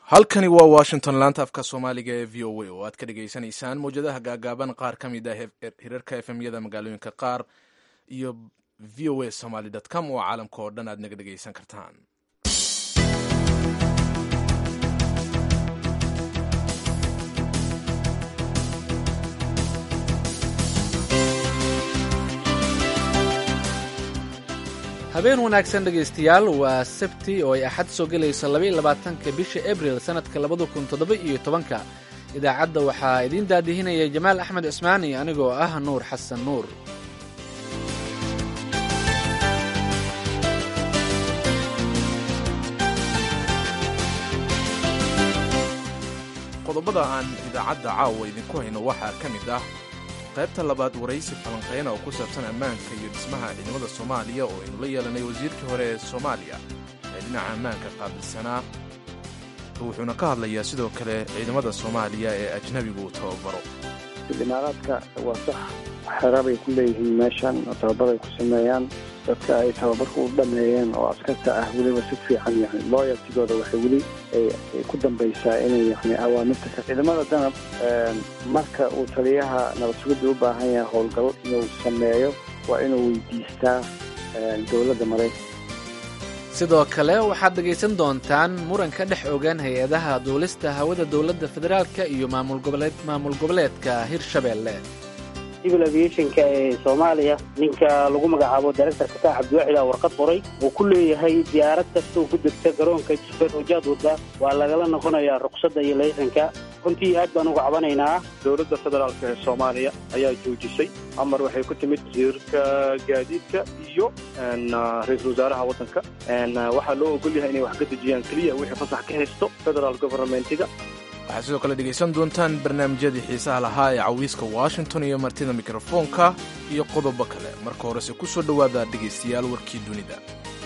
halkani waa washington laanta afka soomaaliga ee v o a oo aad ka dhagaysanaysaan mawjadaha gaagaaban qaar ka mid ah hirarka efemyada magaalooyinka qaar iyo v o a somaly com oo caalamka oo dhan aad naga dhagaysan kartaan habeen wanaagsan dhegaystayaal waa sabti oo ay axad soo gelayso labaiylabaatanka bisha abril sannadka labada kun toddoba iyo tobanka idaacadda waxaa idiin daadihinaya jamaal axmed cismaani anigoo ah nuur xasan nuur qodobada aan idaacadda caawa idinku hayno waxaa ka mid ah qaybta labaad waraysi falanqeyna oo ku saabsan ammaanka iyo dhismaha ciidamada soomaaliya oo aynu la yeelanay wasiirkii hore ee soomaaliya ee dhinaca ammaanka qaabilsanaa wuxuuna ka hadlayaa sidoo kale ciidamada soomaaliya ee ajnabigu uu tababaro imaaraadka waa sax xera bay ku leeyihiin meeshan oo tababar ay ku sameeyaan dadka ay tababarka u dhameeyeen oo askarta ah weliba si fiican yani looyaltigooda waxay weli ku dambaysaa inay yani awaamirta ka ciidamada danab marka uu taliyaha nabadsugidda u baahan yahay howlgal inuu sameeyo waa inuu weydiistaa dowladda maraykanka sidoo kale waxaad dhegaysan doontaan muran ka dhex ogaan hay-adaha duulista hawada dowladda federaalka iyo maamul goboleedka hirshabeelle civil aviationka ee soomaaliya ninka lagu magacaabo directorka ka cabdiwaxid a warqad qoray uu ku leeyahay diyaarad kasta uu ku degta garoonka jisbeer ojaad wadda waa lagala noqonayaa ruqsadda iyo laysanka runtii aad baan uga cabanaynaa dowladda federaalk ee soomaaliya ayaa joojisay amar waxay ku timid wasiirka gaadiidka iyo ra-iisul wasaaraha waddanka waxaa loo ogol yahay inay wax ka dejiyaan keliya wixii fasax ka haysto federaal governmentiga waxaad sidoo kale dhegaysan doontaan barnaamijyadii xiisaha lahaa ee cawiiska washington iyo martida mikrofoonka iyo qodobo kale marka horese ku soo dhowaada dhegaystayaal warkii dunida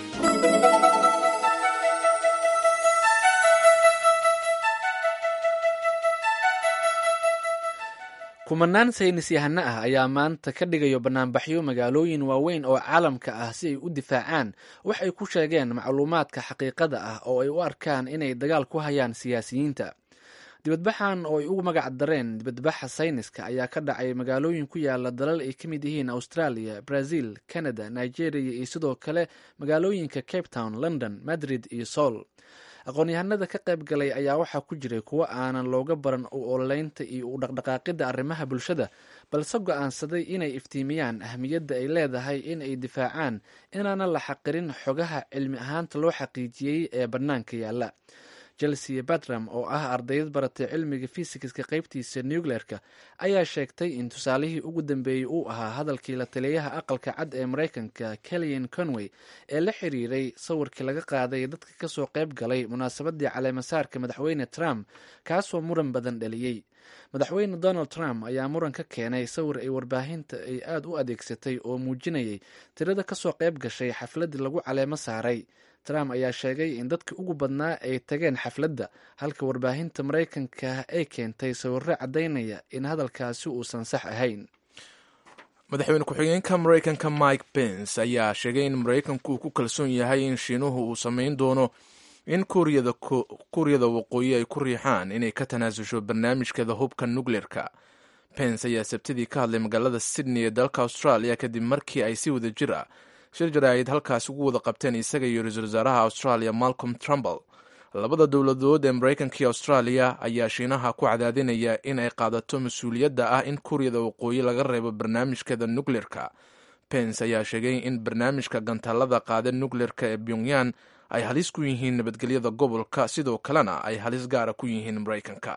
kumanaan saynis yahano ah ayaa maanta ka dhigayo banaanbaxyo magaalooyin waaweyn oo caalamka ah si ay u difaacaan wax ay ku sheegeen macluumaadka xaqiiqada ah oo ay u arkaan inay dagaal ku hayaan siyaasiyiinta dibadbaxan oo ay ugu magac dareen dibadbaxa sayniska ayaa ka dhacay magaalooyin ku yaala dalal ay ka mid yihiin australia brazil canada nigeria iyo sidoo kale magaalooyinka cape town london madrid iyo soul aqoon-yahanada ka qayb galay ayaa waxaa ku jiray kuwo aanan looga baran u ololeynta iyo u dhaqdhaqaaqida arrimaha bulshada balse go-aansaday inay iftiimiyaan ahmiyadda ay leedahay in ay difaacaan inaanan la xaqirin xogaha cilmi ahaanta loo xaqiijiyey ee bannaanka yaalla chelsea batram oo ah ardayd baratay cilmiga fisikska qaybtiisa nucleerka ayaa sheegtay in tusaalihii ugu dambeeyey uu ahaa hadalkii la taliyaha aqalka cad ee maraykanka kellyan conway ee la xiriiray sawirkii laga qaaday dadka kasoo qayb galay munaasabadii caleemasaarka madaxweyne trump kaasoo muran badan dhaliyey madaxweyne donald trump ayaa muran ka keenay sawir ay warbaahinta ay aada u adeegsatay oo muujinayay tirada kasoo qayb gashay xafladii lagu caleemo saaray trump ayaa sheegay in dadka ugu badnaa ay tageen xafladda halka warbaahinta maraykanka ay keentay sawirro caddaynaya in hadalkaasi uusan sax ahayn madaxweyne ku-xigeenka maraykanka mike pence ayaa sheegay in maraykanku uu ku kalsoon yahay in shiinuhu uu samayn doono in kuuriyada waqooyi ay ku riixaan inay ka tanaasusho barnaamijkeeda hubka nukleerka pence ayaa sabtidii ka hadlay magaalada sydney ee dalka australia kadib markii ay si wada jir ah shir jaraa'id halkaas ugu wada qabteen isaga iyo ra-iisul wasaaraha australia malcolm trumbl labada dowladood ee maraykanka iyo australia ayaa shiinaha ku cadaadinaya in ay qaadato mas-uuliyadda ah in kuuriyada waqooyi laga reebo barnaamijkeeda nukleerka pence ayaa sheegay in barnaamijka gantaalada qaada nukleerka ee pyongyan ay halis ku yihiin nabadgelyada gobolka sidoo kalena ay halis gaara ku yihiin maraykanka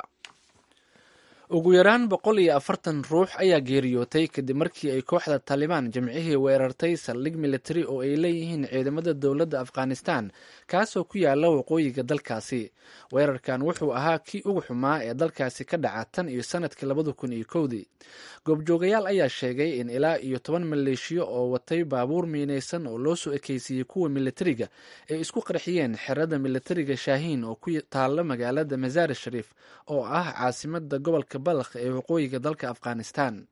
ugu yaraan boqol iyo afartan ruux ayaa geeriyootay kadib markii ay kooxda taalibaan jimcihii weerartay saldhig militari oo ay leeyihiin ciidamada dowladda afghanistan kaasoo ku yaala waqooyiga dalkaasi weerarkan wuxuu ahaa kii ugu xumaa ee dalkaasi ka dhaca tan iyo sanadkii labada kun iyo kowdii goobjoogayaal ayaa sheegay in ilaa iyo toban maleeshiyo oo watay baabuur miinaysan oo loo soo ekeysiiyey kuwa militariga ay isku qarxiyeen xerada militariga shaahiin oo ku taalla magaalada masaari shariif oo ah caasimada gobolka balakh ee waqooyiga dalka afghanistan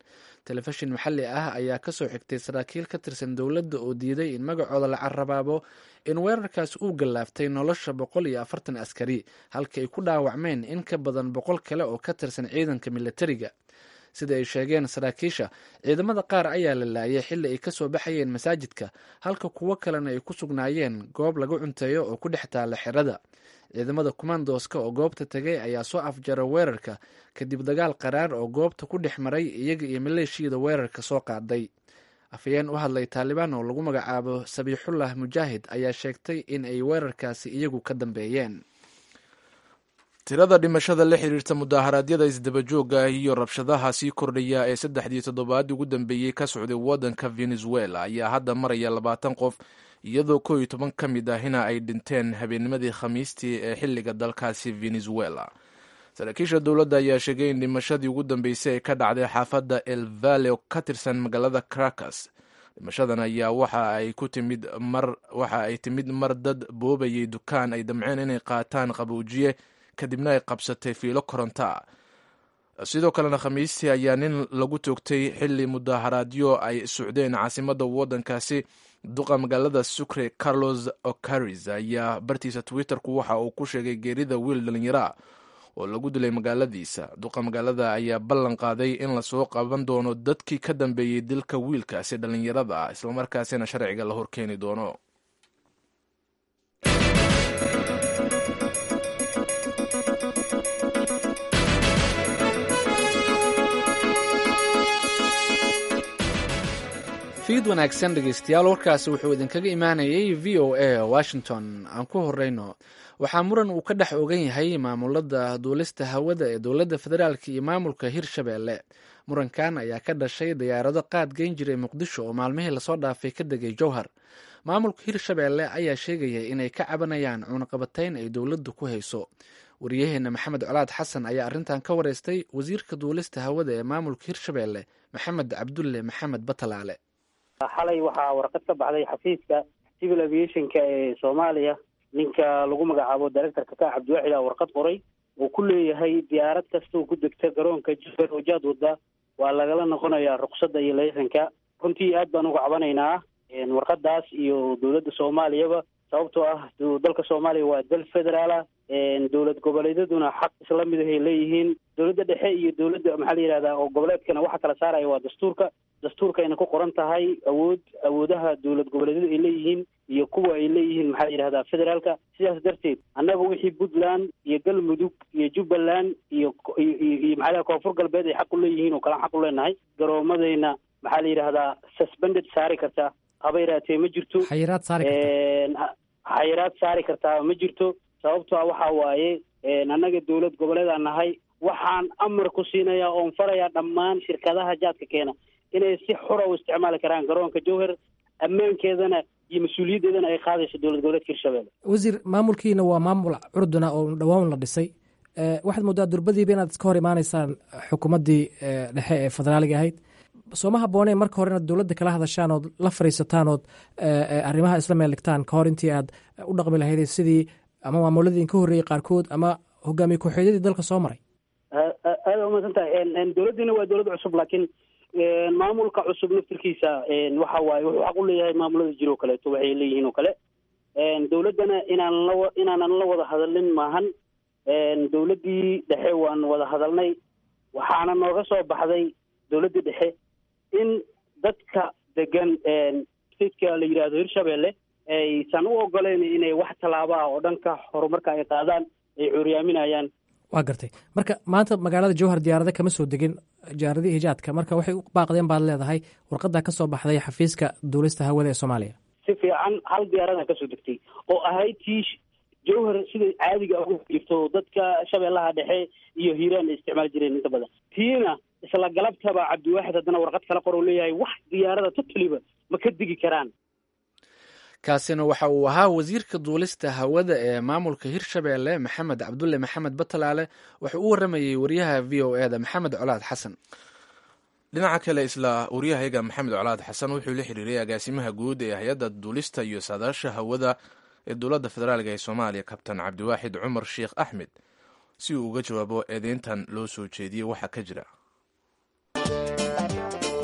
telefishin maxalli ah ayaa kasoo xigtay saraakiil ka tirsan dowladda oo diiday in magacooda la carabaabo in weerarkaasi uu gallaaftay nolosha boqol iyo afartan askari halka ay ku dhaawacmeen in ka badan boqol kale oo ka tirsan ciidanka militariga sida ay sheegeen saraakiisha ciidamada qaar ayaa la laayay xilli ay kasoo baxayeen masaajidka halka kuwo kalena ay ku sugnaayeen goob lagu cunteeyo oo ku dhex taalla xerada ciidamada kumandoska oo goobta tegay ayaa soo afjara weerarka kadib dagaal qaraar oo goobta ku dhex maray iyaga iyo maleeshiyada weerarka soo qaaday afhayeen u hadlay taalibaan oo lagu magacaabo sabiixullah mujaahid ayaa sheegtay in ay weerarkaasi iyagu ka dambeeyeen tirada dhimashada la xiriirta mudaaharaadyada isdabajooga iyo rabshadaha sii kordhaya ee saddexdii toddobaadii ugu dambeeyey ka socday waddanka venezuela ayaa hadda maraya labaatan qof iyadoo koo iyo toban ka mid ahina ay dhinteen habeennimadii khamiistii ee xilliga dalkaasi venezuela saraakiisha dowladda ayaa sheegay in dhimashadii ugu dambeysay ay ka dhacday xaafadda el valle oo ka tirsan magaalada caracas dhimashadan ayaa waxa ay ku timid mar waxa ay timid mar dad boobayay dukaan ay damceen inay qaataan qaboojiye kadibna ay qabsatay fiilo koronta sidoo kalena khamiistii ayaa nin lagu toogtay xilli mudaaharaadyo ay socdeen caasimadda waddankaasi duqa magaalada sucre carlos ocaris ayaa bartiisa twitterku waxa uu ku sheegay geerida wiil dhallinyara oo lagu dilay magaaladiisa duqa magaalada ayaa ballan qaaday in lasoo qaban doono dadkii ka dambeeyey dilka wiilkaasi dhallinyarada ah islamarkaasina sharciga la horkeeni doono fiid wanaagsan dhegeystayaal warkaasi wuxuu idinkaga imaanayay v o a washington aan ku horeyno waxaa muran uu ka dhex ogan yahay maamulada duulista hawada ee dowladda federaalk iyo maamulka hirshabeelle murankan ayaa ka dhashay diyaarado qaad geyn jiray muqdisho oo maalmihii lasoo dhaafay ka degay jowhar maamulka hirshabeelle ayaa sheegaya inay ka cabanayaan cunaqabatayn ay dowladdu ku hayso wariyaheena maxamed colaad xasan ayaa arrintan ka wareystay wasiirka duulista hawada ee maamulka hirshabeelle maxamed cabdulle maxamed batalaale xalay waxaa warqad ka baxday xafiiska civil aviationka ee soomaaliya ninka lagu magacaabo directorka ka cabdiwaxid a warqad qoray uu ku leeyahay diyaarad kastoo ku degta garoonka jubbaland oo jaad wada waa lagala noqonayaa ruqsadda iyo laysanka runtii aad baan uga cabanaynaa warqadaas iyo dowladda soomaaliyaba sababtoo ah dalka soomaaliya waa dal federaala dowlad goboleedyaduna xaq isla mid ahay leeyihiin dowladda dhexe iyo dowladda maxaa la yihahdaa oo goboleedkana waxa kala saaraya waa dastuurka dastuurkayna ku qoran tahay awood awoodaha dowlad goboleedyadu ay leeyihiin iyo kuwa ay leeyihiin maxaa la yidhahdaa federaalka sidaas darteed annaga wixii puntland iyo galmudug iyo jubbaland iyo iyo maxaa la koonfur galbeed ay xaq u leeyihiin oo kalaan xaq u leenahay garoomadayna maxaa la yidhahdaa suspended saari karta haba yaraatee ma jirto xayiraad saari karta xayiraad saari kartaa ma jirto sababto a waxaa waaye annaga dowlad goboleedaan nahay waxaan amar ku siinayaa oon farayaa dhammaan shirkadaha jaadka keena inay si xura u isticmaali karaan garoonka jowhar ammaankeedana iyo mas-uuliyaddeedana ay qaadayso dowlad goboleedka hirshabelle wasiir maamulkiina waa maamul curduna oo dhowaan la dhisay waxaad moodaa durbadiiba inaad iska hor imaanaysaan xukuumaddii dhexe ee federaaliga ahayd sooma habooneen marka hore inaad dowladda kala hadashaan ood la fariisataan ood arrimaha isla meeligtaan ka hor intii aad u dhaqmi lahayd sidii ama maamuladii ka horreeyey qaarkood ama hogaamiye ku-xeedyadii dalka soo maray aada umadsan tahay dowladdiina waa dowlad cusub laakiin maamulka cusub naftirkiisa waxa waaye wuxuu xaq u leeyahay maamulada jiro o kaleeto waxay leeyihiin oo kale dowladdana inaan la inaanan la wada hadalin maahan dowladdii dhexe waan wada hadalnay waxaana nooga soo baxday dowladdii dhexe in dadka degan stateka la yidhaahdo hirshabelle aysan u ogoleyn inay wax tallaabo ah oo dhanka horumarka ay qaadaan ay cuuriyaaminayaan waa gartay marka maanta magaalada jowhar diyaarada kama soo degin diyaaradii hijaadka marka waxay u baaqdeen baad leedahay warqadda ka soo baxday xafiiska duulista hawada ee soomaaliya si fiican hal diyaarada kasoo degtay oo ahayd tii jowhar sida caadiga ugu jirto dadka shabeellaha dhexe iyo hiiraan ay isticmaali jireen inta badan tiina isla galabtaba cabdiwaaxid haddana warqad kala qor oo leeyahay wax diyaarada totaliba ma ka degi karaan kaasina waxa uu ahaa wasiirka duulista hawada ee maamulka hirshabelle maxamed cabdulle maxamed batalaale wuxuu u waramayey wariyaha v o eda maxamed colaad xasan dhinaca kale isla waryahayaga maxamed colaad xasan wuxuu la xiriiray agaasimaha guud ee hay-adda duulista iyo saadaasha hawada ee dowladda federaalk ee soomaaliya kabtan cabdiwaaxid cumar sheekh axmed si uu uga jawaabo eedeyntan loo soo jeediyey waxaa ka jira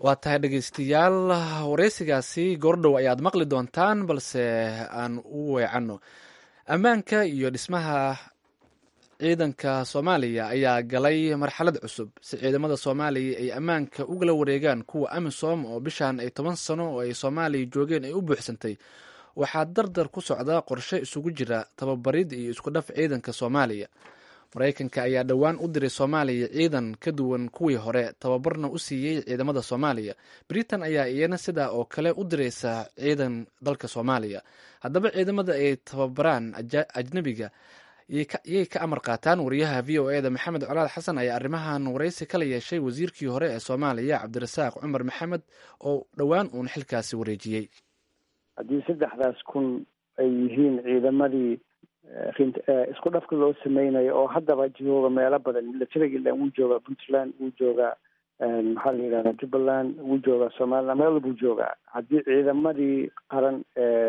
waa tahay dhegeystayaal wareysigaasi goordhow ayaad maqli doontaan balse aan u weecanno ammaanka iyo dhismaha ciidanka soomaaliya ayaa galay marxalad cusub si ciidamada soomaaliya ay ammaanka ugala wareegaan kuwa amisom oo bishan ay toban sano oo ay soomaaliya joogeen ay u buuxsantay waxaa dardar ku socda qorshe isugu jira tababarid iyo isku dhaf ciidanka soomaaliya maraykanka ayaa dhowaan u diray soomaaliya ciidan ka duwan kuwii hore tababarna u siiyey ciidamada soomaaliya britain ayaa iyana sidaa oo kale u diraysa ciidan dalka soomaaliya haddaba ciidamada ay tababaraan ajnebiga yay ka amar qaataan wariyaha v o eda maxamed colaad xasan ayaa arrimahan waraysi kala yeeshay wasiirkii hore ee soomaaliya cabdirasaaq cumar maxamed oo dhowaan uun xilkaasi wareejiyey haddii saddexdaas kun ay yihiin ciidamadii isku dhafka loo sameynayo oo haddaba jooga meelo badan militariga ilan wuu joogaa puntland wuu joogaa maxaa la yidhahdaa jubbaland wuu joogaa somaliland meel walbuu joogaa haddii ciidamadii qaran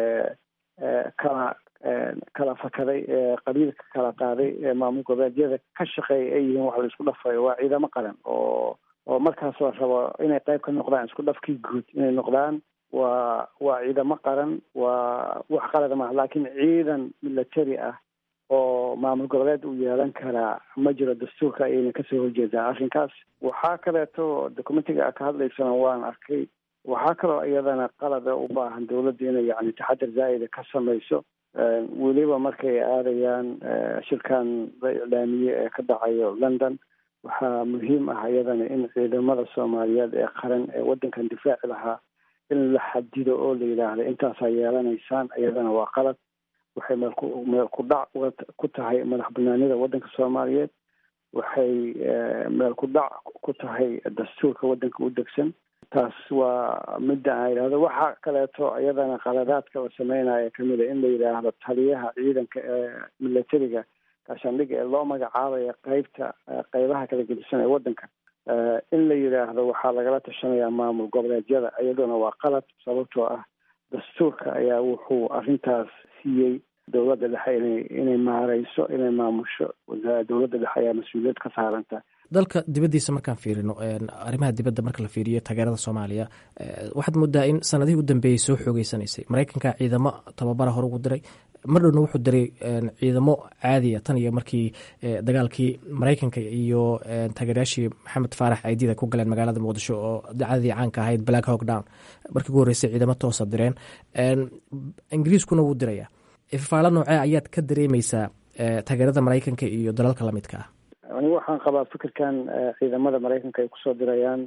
kala kala fakaday qabiilka kala qaaday maamul goboleedyada ka shaqeeya ay yihiin wax la isku dhafayo waa ciidamo qaran oo oo markaas la rabo inay qayb ka noqdaan isku dhafkii guud inay noqdaan waa waa ciidamo qaran waa wax qalada maaha laakiin ciidan military ah oo maamul goboleed uu yeelan karaa ma jiro dastuurka ayayna kasoo horjeedaa arrinkaas waxaa kaleeto documentiga ka hadlaysana waan arkay waxaa kaloo iyadana qalada u baahan dawladda inay yani taxadar zaa'ida ka samayso weliba markay aadayaan shirkan la iclaamiye ee ka dhacayo london waxaa muhiim ah iyadana in ciidamada soomaaliyeed ee qaran ee waddankan difaaci lahaa in la xadido oo la yidhaahdo intaasaa yeelanaysaan iyadana waa qalad waxay meelku meel ku dhac ku tahay madax banaanida waddanka soomaaliyeed waxay meel ku dhac ku tahay dastuurka waddanka u degsan taas waa midda aan yidhahdo waxaa kaleeto iyadana qaladaadka la sameynaya kamid a in la yidhaahdo taliyaha ciidanka ee militariga gaashaandhiga ee loo magacaabaya qeybta qeybaha kala gedisan ee waddanka in la yidhaahdo waxaa lagala tashanayaa maamul goboleedyada iyaduna waa qalad sababtoo ah dastuurka ayaa wuxuu arrintaas siiyey dowladda dhexe inay inay maareyso inay maamusho dowladda dhexe ayaa mas-uuliyad ka saaranta dalka dibaddiisa markaan fiirino arrimaha dibadda marka la fiiriyo taageerada soomaaliya waxaad moodaa in sanadihii u dambeeyey soo xoogeysanaysay maraykanka ciidamo tababara hore ugu diray mar dhowna wuxuu diray ciidamo caadiya tan iyo markii dagaalkii maraykanka iyo taageerayaashii maxamed faarax aydida ku galeen magaalada muqdisho oo dacadii caanka ahayd black hawk down markii ugu horreysay ciidamo toosa direen ingiriiskuna wuu diraya ifafaalo noocee ayaad ka dareemeysaa taageerada maraykanka iyo dalalka lamidka ah anigu waxaan qabaa fikirkan ciidamada maraykanka ay kusoo dirayaan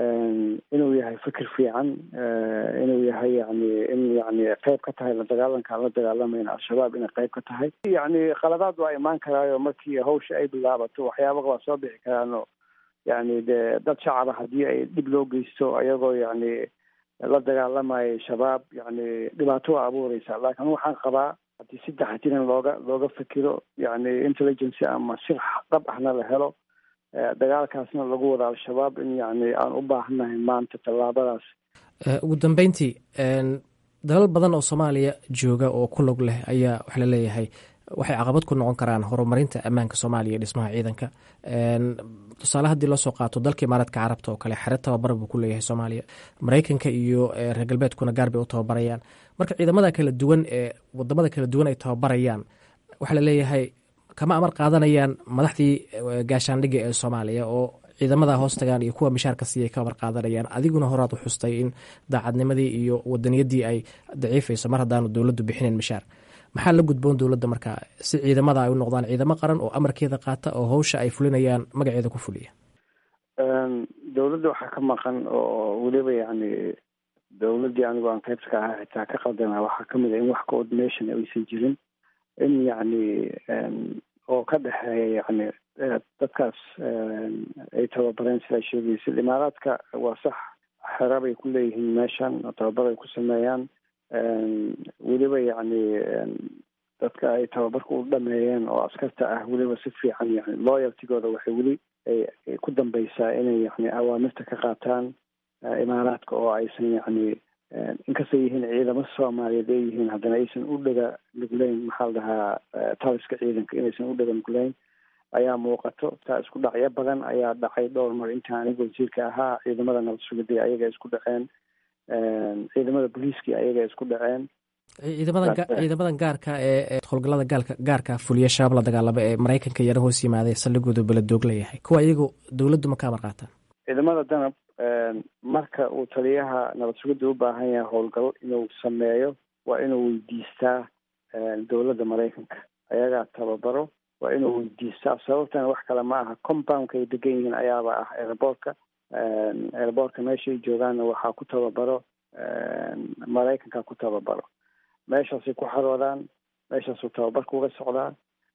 inuu yahay fikir fiican inuu yahay yani in yani qeyb ka tahay la dagaalanka aan la dagaalamayna al-shabaab inay qeyb ka tahay yani qaladaad waa imaan karaayo markii hawsha ay bilaabato waxyaaba waa soo bixi karaano yani de dad shacaba haddii ay dhib loo geysto ayagoo yani la dagaalamayo shabaab yani dhibaato waa abuureysa laakiin waxaan qabaa haddii si taxatiran looga looga fikiro yani intelligency ama si dhab ahna la helo dagaalkaasna lagu wada al-shabaab in yani aan u baahannahay maanta tallaabadaas ugu dambeyntii dalal badan oo soomaaliya jooga oo ku log leh ayaa waxa la leeyahay waxay caqabad ku noqon karaan horumarinta ammaanka soomaaliya iyo dhismaha ciidanka tusaale haddii loo soo qaato dalka imaaraadka carabta oo kale xere tababar buu ku leeyahay soomaaliya maraykanka iyo reer galbeedkuna gaar bay u tababarayaan marka ciidamada kala duwan ee wadamada kala duwan ay tababarayaan waxaa la leeyahay kama amar qaadanayaan madaxdii gaashaandhigga ee soomaaliya oo ciidamada hoos tagaan iyo kuwa mishaarka siiyay ka amar qaadanayaan adiguna horaad u xustay in daacadnimadii iyo wadaniyadii ay daciifayso mar haddaanu dowladdu bixinayn mishaar maxaa la gudboon dowladda markaa si ciidamada ay u noqdaan ciidamo qaran oo amarkeeda qaata oo hawsha ay fulinayaan magaceeda ku fuliya dowladda waxaa ka maqan oo weliba yani dowladdii anigu aan qaybta ka ahaa xitaa ka qaldana waxaa kamid a in wax coordination aysan jirin in yani oo ka dhexeeya yani dadkaas ay tababareen sidaa sheegaysid imaaraadka waa sax xera bay ku leeyihiin meeshan oo tababar ay ku sameeyaan weliba yani dadka ay tababarka u dhameeyeen oo askarta ah weliba si fiican yani loyaltigooda waxay weli ay ku dambeysaa inay yani awaamirta ka qaataan imaaraadka oo aysan yani inkastay yihiin ciidamo soomaaliyeed ay yihiin haddana aysan u dhaga nugleyn maxaa la dhahaa taliska ciidanka inaysan u dhaga nugleyn ayaa muuqato taa isku dhacyo badan ayaa dhacay dhowr mar inta aniga wasiirka ahaa ciidamada nabad sugidii ayaga isku dhaceen ciidamada booliiskii ayaga isku dhaceen ciidamadan ciidamadan gaarka ee howlgallada gaalka gaarka fuliya shabaab la dagaalama ee maraykanka yara hoos yimaaday saldhigooda beledoog leeyahay kuwa iyagu dowladdu ma ka amar qaataan ciidamada danab marka uu taliyaha nabad sugidda u baahan yahay howlgal inuu sameeyo waa inuu weydiistaa dowladda maraykanka ayagaa tababaro waa inuu weydiistaa sababtana wax kale ma aha compoundka ay degan yihiin ayaaba ah airboortka airboortka meeshay joogaanna waxaa ku tababaro maraykanka ku tababaro meeshaasay ku xaroodaan meeshaasuu tababarka uga socdaa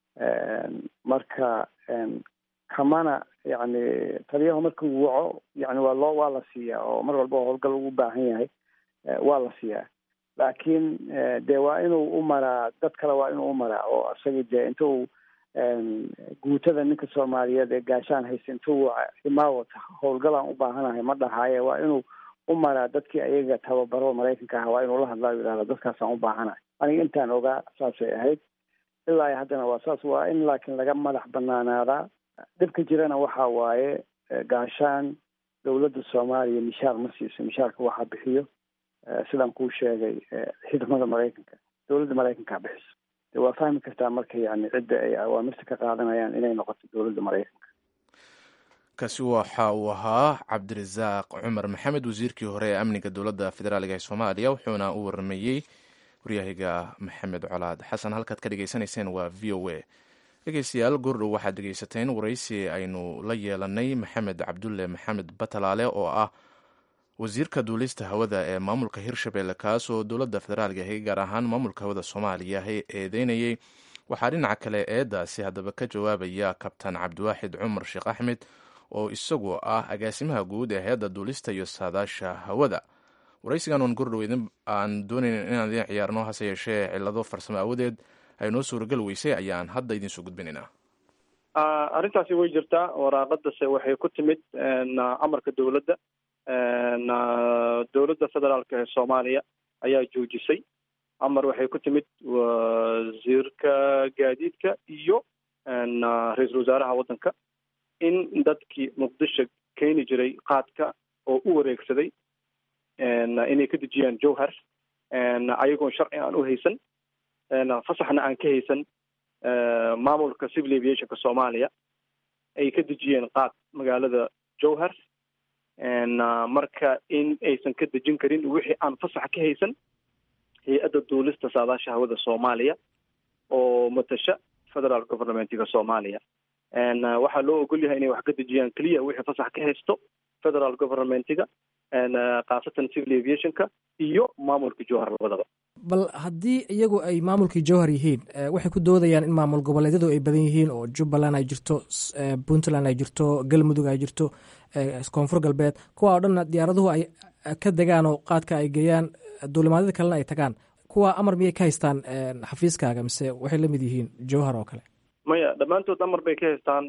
marka kamana yani taliyahu markuu waco yani waa loo waa la siiyaa oo mar walba howlgal ugu baahan yahay waa la siiyaa laakiin dee waa inuu u maraa dad kale waa inuu u maraa oo isagii dee inta uu guutada ninka soomaaliyeed ee gaashaan haysta intuu imaawata howlgalaan u baahanahay ma dhahaaye waa inuu u maraa dadkii ayaga tababaro maraykanka aha waa inuu la hadlaa yidhahda dadkaasaan u baahanahay aniga intaan ogaa saasay ahayd ilaa haddana waa saas waa in laakiin laga madax banaanaadaa dhibka jirana waxa waaye gaashaan dowladda soomaaliya mishaar ma siiso mishaarka waxaa bixiyo sidaan kuu sheegay ciidamada maraykanka dowladda maraykankaa bixiso de waa fahmi kartaa marka yani cidda ay awaamirta ka qaadanayaan inay noqoto dowladda maraykanka kaasi waxa uu ahaa cabdirasaaq cumar maxamed wasiirkii hore ee amniga dowladda federaaliga ee soomaaliya wuxuuna u waramayey waryahiga maxamed colaad xasan halkaad ka dhegeysanayseen waa v o a dhegeystayaal goordhow waxaad dhegeysateen waraysi aynu la yeelanay maxamed cabdulle maxamed batalaale oo ah wasiirka duulista hawada ee maamulka hirshabelle kaas oo dowladda federaaliga ahi gaar ahaan maamulka hawada soomaaliya eedeynayey waxaa dhinaca kale eedaasi haddaba ka jawaabaya kabtan cabdiwaaxid cumar sheekh axmed oo isagu ah agaasimaha guud ee hay-adda duulista iyo saadaasha hawada waraysigan oon gordhow aan doonayn inaan idiin ciyaarno hase yeeshee cilado farsamo awadeed ay noo suuragal weysay ayaan hadda idinsoo gudbinaynaa arrintaasi way jirtaa waraaqadase waxay ku timid amarka dowladda dowladda federaalka ee soomaaliya ayaa joojisay amar waxay ku timid wasiirka gaadiidka iyo ra-iisul wasaaraha waddanka in dadkii muqdisho keeni jiray qaadka oo u wareegsaday inay ka dejiyaan jowhar ayagoon sharci aan u haysan fasaxna aan ka haysan maamulka civil aviationka soomaaliya ay ka dejiyeen qaad magaalada jowhar marka in aysan ka dejin karin wixii aan fasax ka haysan hay-adda duulista saadaasha hawada soomaaliya oo matasha federal governmentiga soomaaliya waxaa loo ogol yahay inay wax ka dejiyaan keliya wixii fasax ka haysto federal governmentiga khaasatan civil aviationka iyo maamulka jowhar labadaba bal haddii iyagu ay maamulkii jowhar yihiin waxay ku doodayaan in maamul goboleedyadu ay badan yihiin oo jubbaland ay jirto puntland ay jirto galmudug ay jirto koonfur galbeed kuwa oo dhanna diyaaraduhu ay ka degaan oo qaadka ay geeyaan duulimaadyada kalena ay tagaan kuwa amar miyay ka haystaan xafiiskaaga mise waxay la mid yihiin jowhar oo kale maya dhammaantood amar bay ka haystaan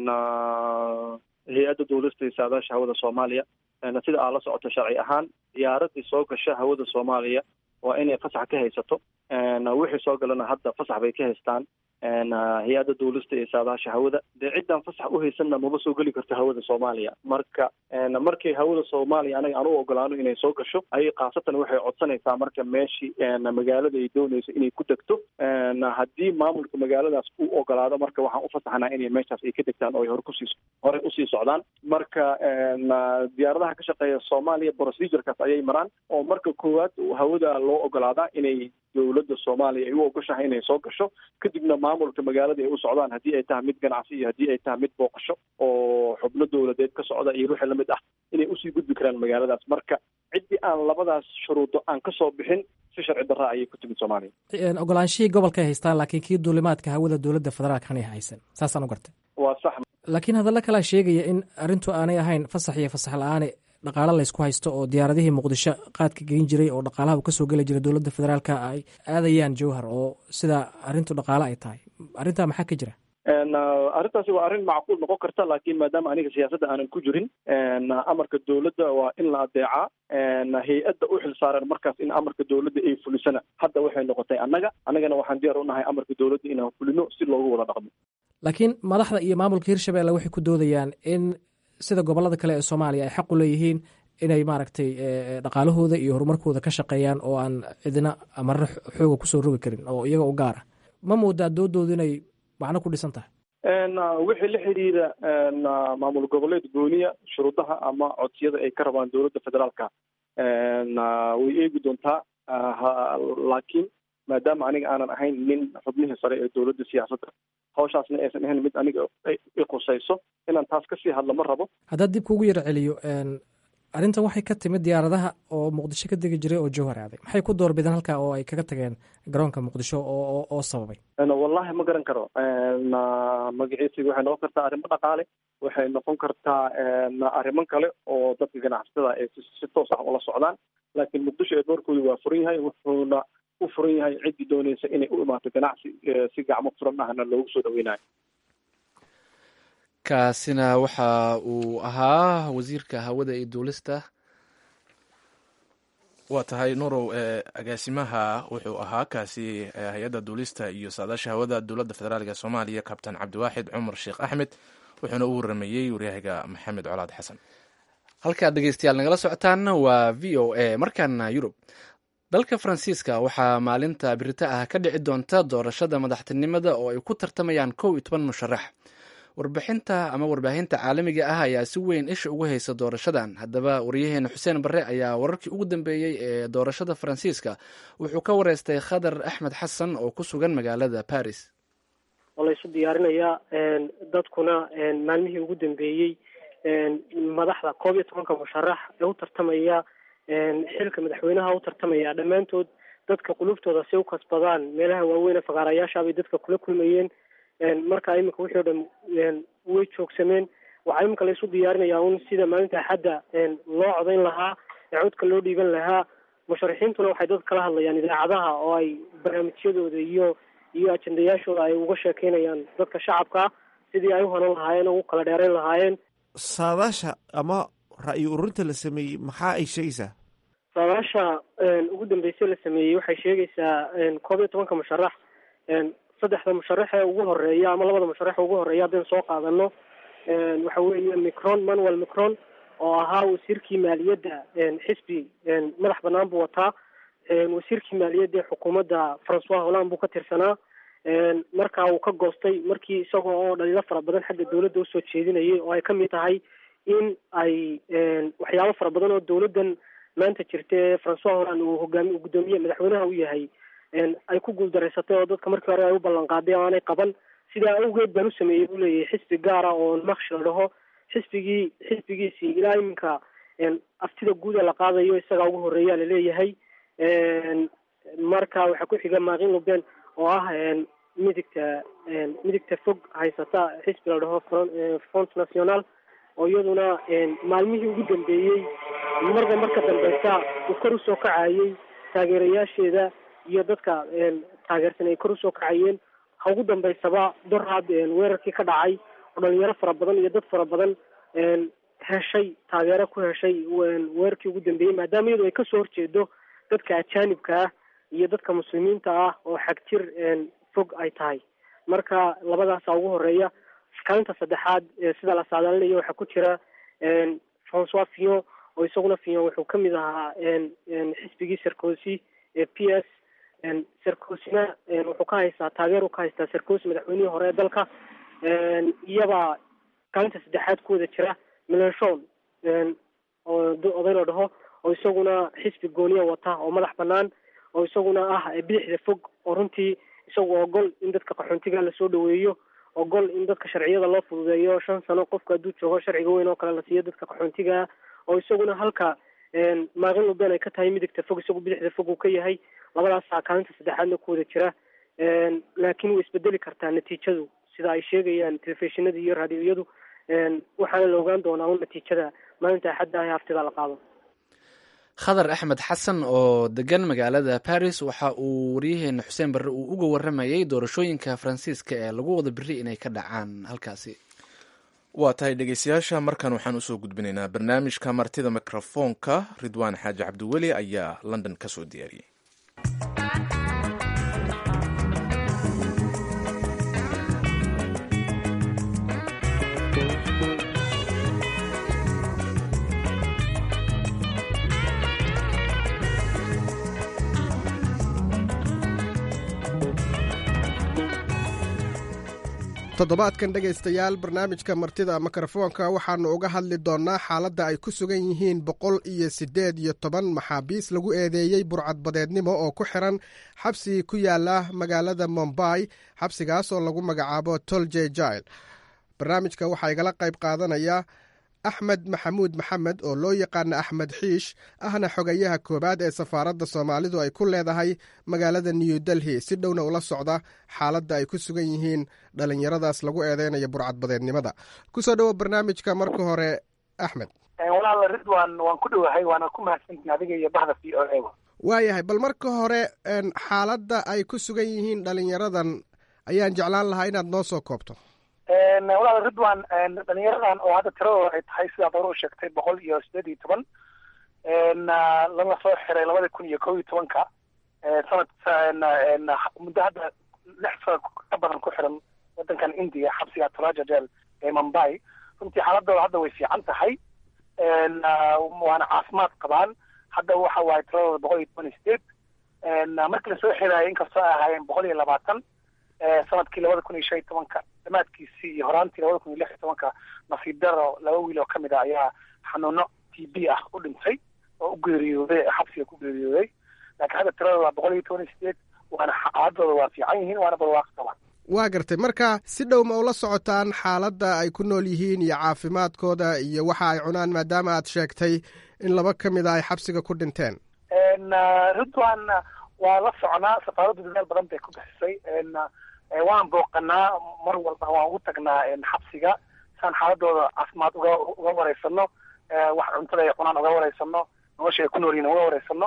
hay-adda duulista iyo saadaasha hawada soomaaliya sida aa la socoto sharci ahaan diyaaradii soo gasha hawada soomaaliya waa inay fasax ka haysato wixii soo galana hadda fasax bay ka haystaan hay-adda duulista iyo saadaasha hawada dee ciddaan fasax u haysanna maba soo geli karto hawada soomaaliya marka markay hawada soomaaliya anaga aan u ogolaano inay soo gasho ayay khaasatan waxay codsanaysaa marka meeshii magaalada ay doonayso inay ku degto haddii maamulka magaaladaas u ogolaado marka waxaan u fasaxnaa inay meeshaas ay ka degtaan oo ay hore kusii horey usii socdaan marka diyaaradaha ka shaqeeya soomaaliya procedurekaas ayay maraan oo marka koowaad hawada loo ogolaadaa inay dowladda soomaaliya ay u ogoshahay inay soo gasho kadibna maamulka magaalada ay u socdaan haddii ay tahay mid ganacsi iyo haddii ay tahay mid booqasho oo xubno dowladeed ka socda iyo wixii lamid ah inay usii gudbi karaan magaaladaas marka ciddii aan labadaas shuruudo aan ka soo bixin si sharci darra ayay ku timid soomaaliya ogolaanshihii gobolkay haystaan laakiin kii duulimaadka hawada dowladda federaalka hanay haysan saasaan u gartay waa sax laakiin hadalla kalaa sheegaya in arrintu aanay ahayn fasax iyo fasax la-aane dhaqaalo laysku haysto oo diyaaradihii muqdisho qaadka geyn jiray oo dhaqaalaha uu kasoo geli jiray dowladda federaalka ay aadayaan jowhar oo sida arrintu dhaqaalo ay tahay arrintaa maxaa ka jira arrintaasi waa arrin macquul noqon karta laakiin maadaama aniga siyaasadda aanan ku jirin amarka dowladda waa in la adeecaa hay-adda u xil saaran markaas in amarka dowladda ay fulisana hadda waxay noqotay annaga annagana waxaan diyaar u nahay amarka dowladda inaan fulino si loogu wada dhaqmo laakiin madaxda iyo maamulka hirshabelle waxay ku doodayaan in sida gobolada kale ee soomaaliya ay xaq u leeyihiin inay maaragtay dhaqaalahooda iyo horumarkooda ka shaqeeyaan oo aan cidina amarna xooga kusoo rogi karin oo iyaga u gaara ma moodaa doodoodu inay macno ku dhisan tahay wixii la xidhiira maamul goboleed gooniya shuruudaha ama codsiyada ay ka rabaan dowladda federaalka way eegi doontaa laakiin maadaama aniga aanan ahayn nin xubnihii sare ee dowladda siyaasadda hawshaasna aysan ahayn mid aniga i qusayso inaan taas kasii hadlo ma rabo haddaad dib kuugu yaro celiyo arrintan waxay ka timid diyaaradaha oo muqdisho ka degi jiray oo jowhar aaday maxay ku doorbideen halkaa oo ay kaga tageen garoonka muqdisho oo oo sababay wallahi ma garan karo magaciisi waxay noqon kartaa arrimo dhaqaale waxay noqon kartaa arrimo kale oo dadka ganacsatada ay si toos ah ula socdaan laakiin muqdisho ee doorkooda waa furan yahay wuxuuna u furan yahay ciddii dooneysa inay u imaato ganacsi si gacmo furan ahna loogu soo dhaweynayo kaasina waxa uu ahaa wasiirka hawada iyo duulista waa tahay nurow agaasimaha wuxuu ahaa kaasi hay-adda duulista iyo saadaasha hawada dowladda federaalk soomaaliya kabtan cabdiwaaxid cumar sheekh axmed wuxuuna u waramayey waryahaga maxamed colaad xasan halkaad dhegeystayaal nagala socotaanna waa v o a markaana yurub dalka faransiiska waxaa maalinta birita ah ka dhici doonta doorashada madaxtinimada oo ay ku tartamayaan kow iyo toban musharax warbixinta ama warbaahinta caalamiga ah ayaa si weyn isha ugu haysa doorashadan haddaba waryaheena xuseen barre ayaa wararkii ugu dambeeyey ee doorashada faransiiska wuxuu ka wareystay khadar axmed xasan oo ku sugan magaalada paris oo laysu diyaarinayaa dadkuna maalmihii ugu dambeeyey madaxda koob iyo tobanka musharax ee u tartamaya xilka madaxweynaha u tartamaya dhammaantood dadka quluubtooda si u kasbadaan meelaha waaweyn ee fakaarayaasha bay dadka kula kulmayeen marka iminka wixii o dhan way joogsameen waxaa iminka laysu diyaarinayaa un sida maalinta axadda loo codayn lahaa ee codka loo dhiiban lahaa musharaxiintuna waxay dadka kala hadlayaan idaacadaha oo ay barnaamijyadooda iyo iyo ajendayaashooda ay uga sheekeynayaan dadka shacabka sidii ay u hanan lahaayeen oo u kala dheerayn lahaayeen saadaasha ama ra'yi ururinta la sameeyey maxaa ay sheegaysaa saadaasha ugu dambeysay la sameeyey waxay sheegaysaa koob iyo tobanka musharax saddexda musharax ee ugu horeeya ama labada musharax ee ugu horeeya haddaynu soo qaadano waxa weeye micron manuel micron oo ahaa wasiirkii maaliyadda xisbi madax banaan buu wataa wasiirkii maaliyadda ee xukuumadda francois holland buu ka tirsanaa markaa uu ka goostay markii isagoo oo dhaliilo fara badan xagga dawladda usoo jeedinayay oo ay kamid tahay in ay waxyaabo fara badan oo dawladdan maanta jirta ee francois holland uu hogaami guddoomiye madaxweynaha u yahay ay ku guuldareysatay oo dadka markii hore ay u ballan qaaday oo aanay qaban sidaa awgeed baan u sameeyey buu leeyahay xisbi gaara oo makshi la dhaho xisbigii xisbigiisii ilaa iminka aftida guud ee la qaadayo isagaa ugu horeeyaa laleeyahay marka waxaa ku xiga maakin luben oo ah midigta midigta fog haysata xisbi la dhaho front national oo iyaduna maalmihii ugu dambeeyey marba marka dambeysa uu kor usoo kacayay taageerayaasheeda iyo dadka taageersan ay kor usoo kacayeen ha ugu dambeysaba dorhad weerarkii ka dhacay oo dhalinyaro fara badan iyo dad fara badan heshay taageero ku heshay weerarkii ugu dambeeyey maadaama iyadu ay kasoo horjeedo dadka ajaanibka ah iyo dadka muslimiinta ah oo xagjir fog ay tahay marka labadaasa ugu horeeya kaalinta saddexaad sida la saadaalinayo waxaa ku jira francois fillon oo isaguna fillon wuxuu kamid ahaa xisbigii sarkozy ee p s sarkozina wuxuu ka haystaa taageer u ka haystaa sarkozy madaxweynihii hore ee dalka iyabaa kaalinta saddexaad ku wada jira melenshon oo oday la dhaho oo isaguna xisbi gooniya wata oo madax banaan oo isaguna ah bidixda fog oo runtii isagu ogol in dadka qaxoontiga lasoo dhaweeyo ogol in dadka sharciyada loo fududeeyo shan sano qofka hadduu joogo sharciga weyn oo kale la siiyo dadka qaxoontiga oo isaguna halka maakin luben ay ka tahay midigta fog isagu bidixda fog uu ka yahay labadaasaa kaalinta saddexaadna ku wada jira laakiin way isbedeli kartaa natiijadu sida ay sheegayaan telefishinada iyo raadioyadu waxaana la ogaan doonaa un natiijada maalinta axadda ah ee haftida la qaado khadar axmed xasan oo degan magaalada paris waxa uu waryaheena xuseen barre uu uga waramayey doorashooyinka faransiiska ee lagu wada beri inay ka dhacaan halkaasi waa tahay dhegeystayaasha markan waxaan usoo gudbinaynaa barnaamijka martida mikrofoonka ridwaan xaaji cabdiweli ayaa london ka soo diyaariyey toddobaadkan dhegaystayaal barnaamijka martida mikrofoonka waxaannu uga hadli doonnaa xaaladda ay ku sugan yihiin boqol iyo siddeed iyo toban maxaabiis lagu eedeeyey burcadbadeednimo oo ku xiran xabsi ku yaala magaalada mombay xabsigaas oo lagu magacaabo tolje jail barnaamijka waxaa igala qayb qaadanaya axmed maxamuud maxamed oo loo yaqaana axmed xiish ahna xogayaha koowaad ee safaaradda soomaalidu ay ku leedahay magaalada new delhi si dhowna ula socda xaaladda ay ku sugan yihiin dhallinyaradaas lagu eedeynaya burcadbadeednimada kusoo dhowo barnaamijka marka hore axmed walaal ridwan waan ku dhowahay waana ku mahadsantiin adiga iyo bahda v o a waayahay bal marka hore xaaladda ay ku sugan yihiin dhalinyaradan ayaan jeclaan lahaa inaad noo soo koobto walaal ridwan dhalinyaradan oo hadda tiradooda ay tahay sidaad hore u sheegtay boqol iyo sideed iyo toban lana soo xiray labada kun iyo kow iyo tobanka sanad muddo hadda lix sano ka badan ku xiran wadankan india xabsiga tolaja jel ee mumbai runtii xaaladooda hadda way fiican tahay waana caafimaad qabaan hadda waxa waaye tiradooda boqol iyo toban iyo sideed markii lasoo xiraayo inkastoo ay ahaayeen boqol iyo labaatan sanadkii labada kun iyo shan iyo tobanka dhammaadkiisii iyo horaantii labada kun iyo lix iyo tobanka nasiib daro laba wiil oo kamid ah ayaa xanuuno t b ah u dhintay oo u geeriyooday xabsiga ku geeriyooday laakiin hadda tiradooda waa boqol iyo toban iyo sideed waana xaaladooda waa fiican yihiin waana barwaaqo qabaan waa gartay marka si dhow ma ula socotaan xaaladda ay ku nool yihiin iyo caafimaadkooda iyo waxa ay cunaan maadaama aad sheegtay in laba ka mid a ay xabsiga ku dhinteen ridwan waa la soconaa safaaraddu dadaal badan bay ku bixisay waan booqanaa mar walba waan ugu tagnaa xabsiga saan xaaladooda caafimaad uga uga wareysano wax cuntada ay cunaan uga wareysano nolosha ay ku nool yihin uga wareysano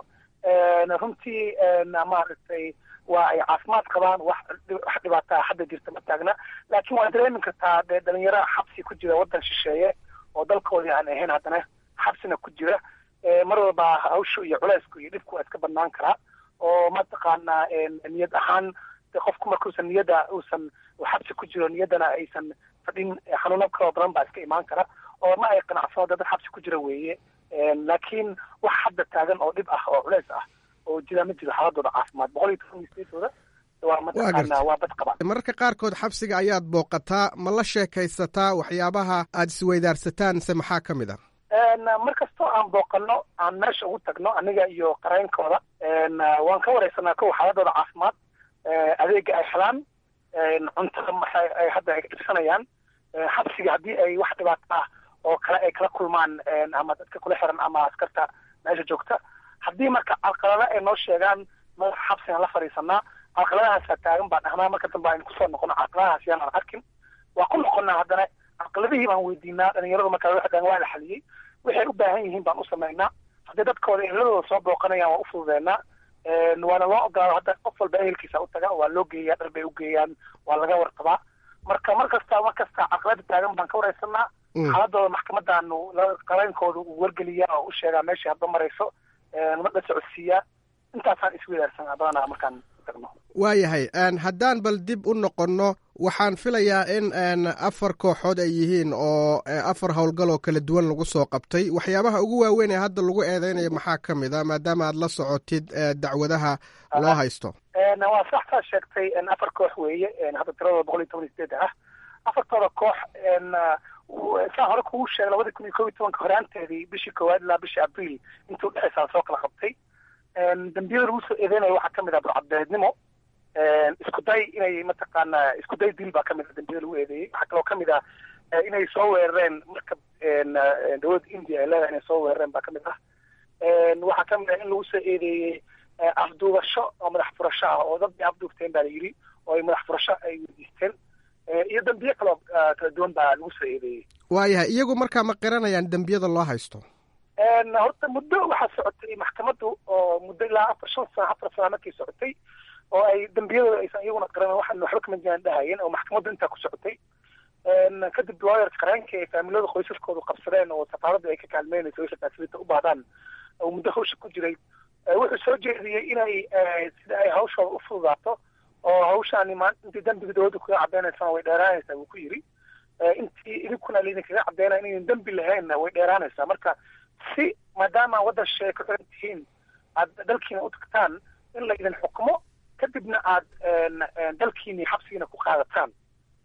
runtii maaragtay waa ay caafimaad qabaan wax wax dhibaataa hadda jirta ma taagna laakiin waa dareemi kartaa dee dhalinyaro xabsi ku jira waddan shisheeye oo dalkoodii aan ahayn haddana xabsina ku jira mar walba hawsha iyo culeysku iyo dhibku waa iska badnaan karaa oo mataqaanaa niyad ahaan de qofku markuusan niyadda uusan xabsi ku jiro niyaddana aysan fadhin xanuuno kaloo badan baa iska imaan kara oo ma ay qanacsano dad xabsi ku jira weeye laakiin wax hadda taagan oo dhib ah oo culeys ah oo jira ma jiro xaaladooda caafimaad boqol iyo toban iyo sideedooda waa mataqaanaa waa bad qabaan mararka qaarkood xabsiga ayaad booqataa ma la sheekaysataa waxyaabaha aad isweydaarsataan se maxaa ka mid a mar kastoo aan booqano aan meesha ugu tagno aniga iyo qareynkooda waan ka wareysanaa kow xaaladooda caafimaad adeega ay helaan cuntada maxay ay hadda ay dhibsanayaan xabsiga haddii ay wax dhibaato ah oo kale ay kala kulmaan ama dadka kula xiran ama askarta meesha joogta haddii marka calqalada ay noo sheegaan madaxa xabsigaan la fadhiisanaa calqaladahaasa taagan baan dhahnaa marka dambe aynu kusoo noqono calqaladahaas yaan aan arkin waa ku noqonaa haddana calqaladihii baan weydiinaa dhalinyaradu markaa waxay dhahan waa la xaliyey waxay u baahan yihiin baan u samaynaa haddii dadkooda ehladooda soo booqanayaan waa u fududeynaa waana loo ogolaado hadda qof walba ehelkiisa u taga waa loo geeyaa dhar bay u geeyaan waa laga warqabaa marka mar kasta mar kasta caqlada taagan baan ka wareysanaa xaaladooda maxkamadaanu qareynkooda uu wargeliyaa oo u sheegaa meeshai hadba marayso la socodsiiyaa intaasaan isweydaarsanaa badanaa markaan tagno waayahay haddaan bal dib u noqonno waxaan filayaa in afar kooxood ay yihiin oo afar howlgal oo kala duwan lagu soo qabtay waxyaabaha ugu waaweyn ee hadda lagu eedeynayo maxaa ka mid a maadaama aad la socotid dacwadaha loo haysto waa sax saa sheegtay afar koox weeye hadda tiradooda boqol iyo toban iyo sideed ah afartooda koox saan hore kugu sheegay labada kun iyo kob iyo tobanka horaanteedii bishii koowaad ilaa bishii abriil intuu dhexaysaa soo kala qabtay dambiyada lagu soo eedeynayo waxaa kamid ah burcadbeednimo isku day inay mataqaanaa isku day dil baa kamid ah dambiyada lagu eedeeyey waxaa kaloo kamid ah inay soo weerareen marka dowladda india ay leedahay inay soo weerareen baa kamid ah waxaa kamid ah in lagu soo eedeeyey afduubasho oo madax furasho ah oo dad bay afduubteen baa la yidhi oo ay madax furasho ay weydiisteen iyo dambiye kaloo kala duwan baa lagu soo eedeeyey waayahay iyagu markaa ma qiranayaan dembiyada loo haysto horta muddo waxaa socotay maxkamaddu oo muddo ilaa afar shan sana afar sana markay socotay oo ay dembiyadooda aysan iyaguna qaran waxaan waxba kama jiraan dhahayeen oo maxkamaddu intaa ku socotay kadib lawyers qareenka ee faamilada qoysaskoodu qabsadeen oo safaaraddu ay ka kaalmeynayso wixii fasilita u baahdaan oo muddo hawsha ku jiray wuxuu soo jeediyey inay sida ay hawshooda u fududaato oo hawshaani maan intii dembiga dowladda kaga cadeynaysana way dheeraanaysaa wuu ku yidhi intii idinkuna laydinkaga cadeynaya inaydan dembi lahaynna way dheeraanaysaa marka si maadaama waddan shisheeye ka xiran tihiin aad dalkiina u tagtaan in laydin xukumo kadibna aad dalkiini xabsigiina ku qaadataan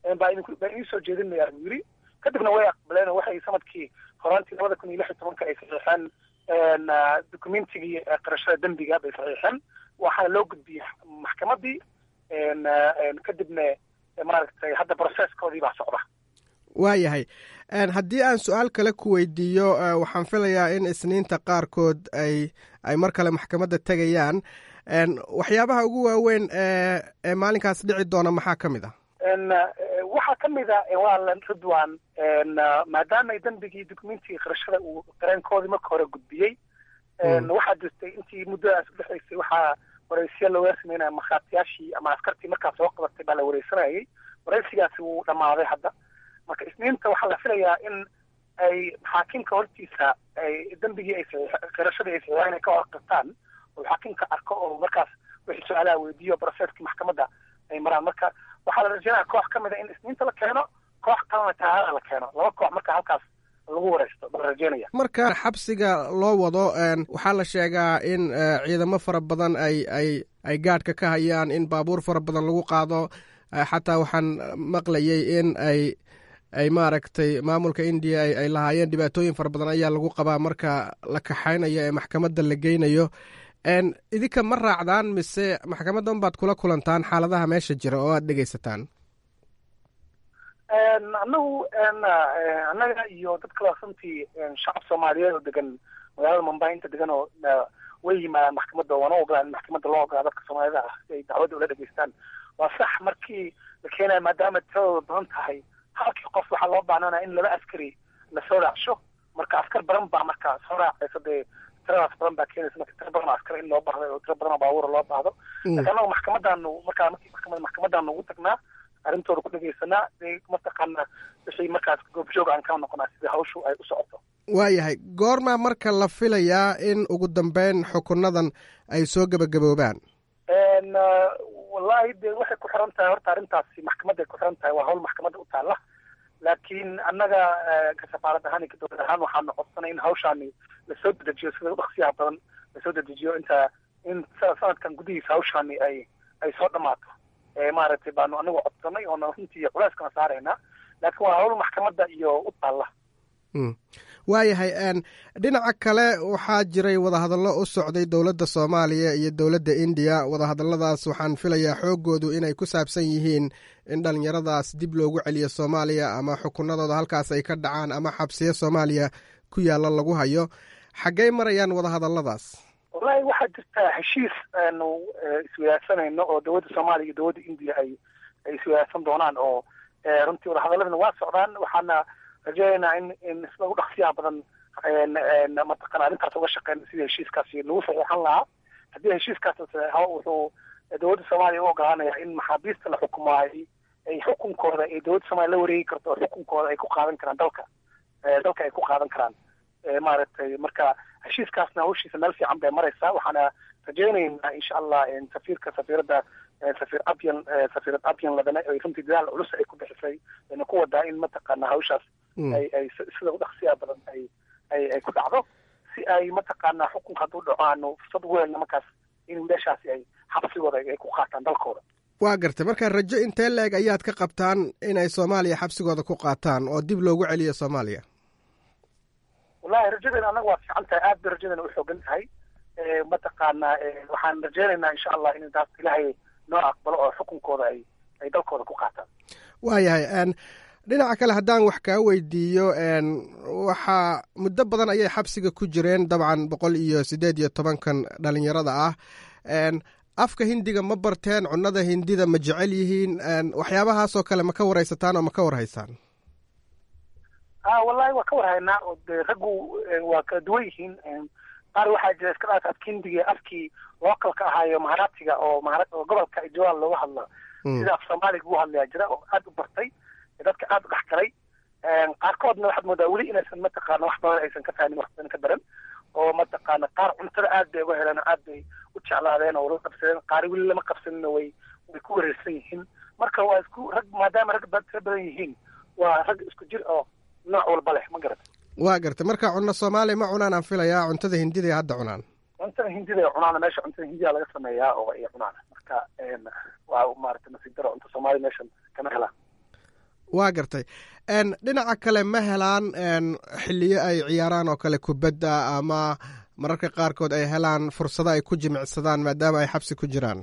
baa idinku baa idiin soo jeedinaya buu yiri kadibna way aqbaleen oo waxay sanadkii horaantii labada kun iyo lix iyo tobanka ay saxiixeen documentigii qarashada dembiga bay saxiixeen waxaana loo gudbiyey maxkamadii kadibna maaragtay hadda processkoodii baa socda waayahay haddii aan su-aal kale ku weydiiyo waxaan filayaa in isniinta qaarkood ay ay mar kale maxkamadda tegayaan waxyaabaha ugu waaweyn ee maalinkaas dhici doona maxaa ka mid ah waxaa ka mid a waalan ridwan maadaama dembigii documentigii qarashada uu qareenkoodii marka hore gudbiyey waxaa jirtay intii muddadaas udhexaysay waxaa waraysiya looga sameynaya markhaatiyaashii ama askartii markaas soo qabatay baa la wareysanayay waraysigaasi wuu dhammaaday hadda marka isniinta waxaa la filayaa in ay xaakimka hortiisa ay dembigii ay qirashadii ay saxiixeen ay ka horqirtaan oo xaakimka arko oo markaas wixii su-aalaha weydiiyo processkii maxkamadda ay maraan marka waxaa la rajeynaya koox ka mid a in isniinta la keeno koox kalena tahaada la keeno laba koox marka halkaas lagu wareysto baa la rajeynaya marka xabsiga loo wado waxaa la sheegaa in ciidamo fara badan ay ay ay gaadhka ka hayaan in baabuur fara badan lagu qaado xataa waxaan maqlayay in ay ay maaragtay maamulka indiya ay lahaayeen dhibaatooyin fara badan ayaa lagu qabaa marka la kaxaynayo ee maxkamadda la geynayo idinka ma raacdaan mise maxkamaddan baad kula kulantaan xaaladaha meesha jira oo aad dhegaysataan anagu annaga iyo dad kale runtii shacab soomaaliyeed oo degan magaalada mumbai inta degan oo way yimaadaan maxkamadda waana ogolaan in maxkamadda loo ogolaa dadka soomaalida ah si ay dacwadda ula dhegaystaan waa sax markii la keenaya maadaama tiradooda badan tahay halkii qof waxaa loo baahnanaya in laba askari lasoo raacsho marka askar badan baa marka soo raacaysa dee tiradaas badan baa keenaysa marka tiro badan oo askar in loo baahdo oo tiro badan oo baabuura loo baahdo laakiin annagu maxkamadaanu markaa markii maxkamada maxkamadaanu ugu tagnaa arrintooda ku dhegaysanaa dee mataqaana wixii markaas goobjoog aan ka noqonaa sida hawshu ay u socoto waayahay goormaa marka la filayaa in ugu dambeyn xukunadan ay soo gebagaboobaan wallahi dee waxay ku xiran tahay horta arrintaasi maxkamadday ku xiran tahay waa hawl maxkamadda u taalla laakiin annaga ka safaarad ahaan iyo ka dowlad ahaan waxaanu codsanay in hawshaani lasoo dedejiyo sida udhaksiyaha badan lasoo dedejiyo inta in sanadkan gudihiisa hawshaani ay ay soo dhammaato maaragtay baanu anagu codsanay oona runtii culeyskana saaraynaa laakiin waa hawl maxkamadda iyo u taalla waayahay dhinaca kale waxaa jiray wadahadallo u socday dowladda soomaaliya iyo dowladda indiya wadahadalladaas waxaan filayaa xooggoodu inay ku saabsan yihiin in dhallinyaradaas dib loogu celiyo soomaaliya ama xukunadooda halkaas ay ka dhacaan ama xabsiyo soomaaliya ku yaalla lagu hayo xaggey marayaan wadahadalladaas wallahi waxaa jirta heshiis aanu iswadaagsanayno oo dowladda soomaaliya iyo dowladda indiya ay ay iswadaagsan doonaan oo runtii wadahadaladana waa socdaan waxaana rajeynaynaa in in sida ugu dhaqsiyaha badan mataqana arrintaas uga shaqeyna sidii heshiiskaasi lagu saxiixan lahaa haddii heshiiskaas saxeexo wuxuu dowladda soomaaliya u ogolaanaya in maxaabiista la xukumo ay ay xukunkooda ay dowladda soomaaliya la wareegi karto oo xukunkooda ay ku qaadan karaan dalka dalka ay ku qaadan karaan maaragtay marka heshiiskaasna hawshiisa meel fiican bay maraysaa waxaana rajeynaynaa insha allah safiirka safiiradda safiir abyan safiirad abyan ladana ay runtii dadaal culus ay ku bixisay ayna ku wadaa in mataqaana hawshaas ay ay sida u dhaqsiyaa badan ay ay ay ku dhacdo si ay mataqaana xukunka hadduu dhaco aanu fursad ugu helna markaas in wiilashaasi ay xabsigooda ay ku qaataan dalkooda waa gartay marka rajo intee la-eg ayaad ka qabtaan inay soomaaliya xabsigooda ku qaataan oo dib loogu celiyo soomaaliya wallahi rajadeena annaga waa fiican tahay aad bay rajadeena u xoogan tahay mataqaana waxaan rajeynaynaa insha allah in taas ilaahay noo aqbalo oo xukunkooda ay ay dalkooda ku qaataan waayahay dhinaca kale haddaan wax kaa weydiiyo waxaa muddo badan ayay xabsiga ku jireen dabcan boqol iyo siddeed iyo tobankan dhalinyarada ah afka hindiga ma barteen cunnada hindida ma jecel yihiin waxyaabahaasoo kale ma ka waraysataan oo ma ka warhaysaan a wallahi waa ka warhaynaa oo de raggu waa kala duwan yihiin qaar waxaa jira iska dhaaf afka hindiga afkii localka ahaayo maharaatiga oo mahara oo gobolka ijoal looga hadlo sida af soomaaliga ugu hadlayaa jira oo aad u bartay dadka aad u dhex galay qaarkoodna waxaad moodaa weli inaysan mataqaana wax badan aysan ka fahmin wax badan ka baran oo mataqaana qaar cuntada aad bay uga heleen oo aad bay u jeclaadeen oo la qabsadeen qaar weli lama qabsanina way way ku wareersan yihiin marka waa isku rag maadaama rag tira badan yihiin waa rag isku jir oo nooc walba leh ma garata waa gartay marka cunno soomaaliya ma cunaan aan filayaa cuntada hindida hadda cunaan cuntada hindida ay cunaan meesha cuntada hindiya laga sameeyaa oo ay cunaan marka waa maarata nasiib daro cunta soomaaliya meeshan kama helaan waa gartay dhinaca kale ma helaan xiliyo ay ciyaaraan oo kale kubadda ama mararka qaarkood ay helaan fursado ay ku jimicsadaan maadaama ay xabsi ku jiraan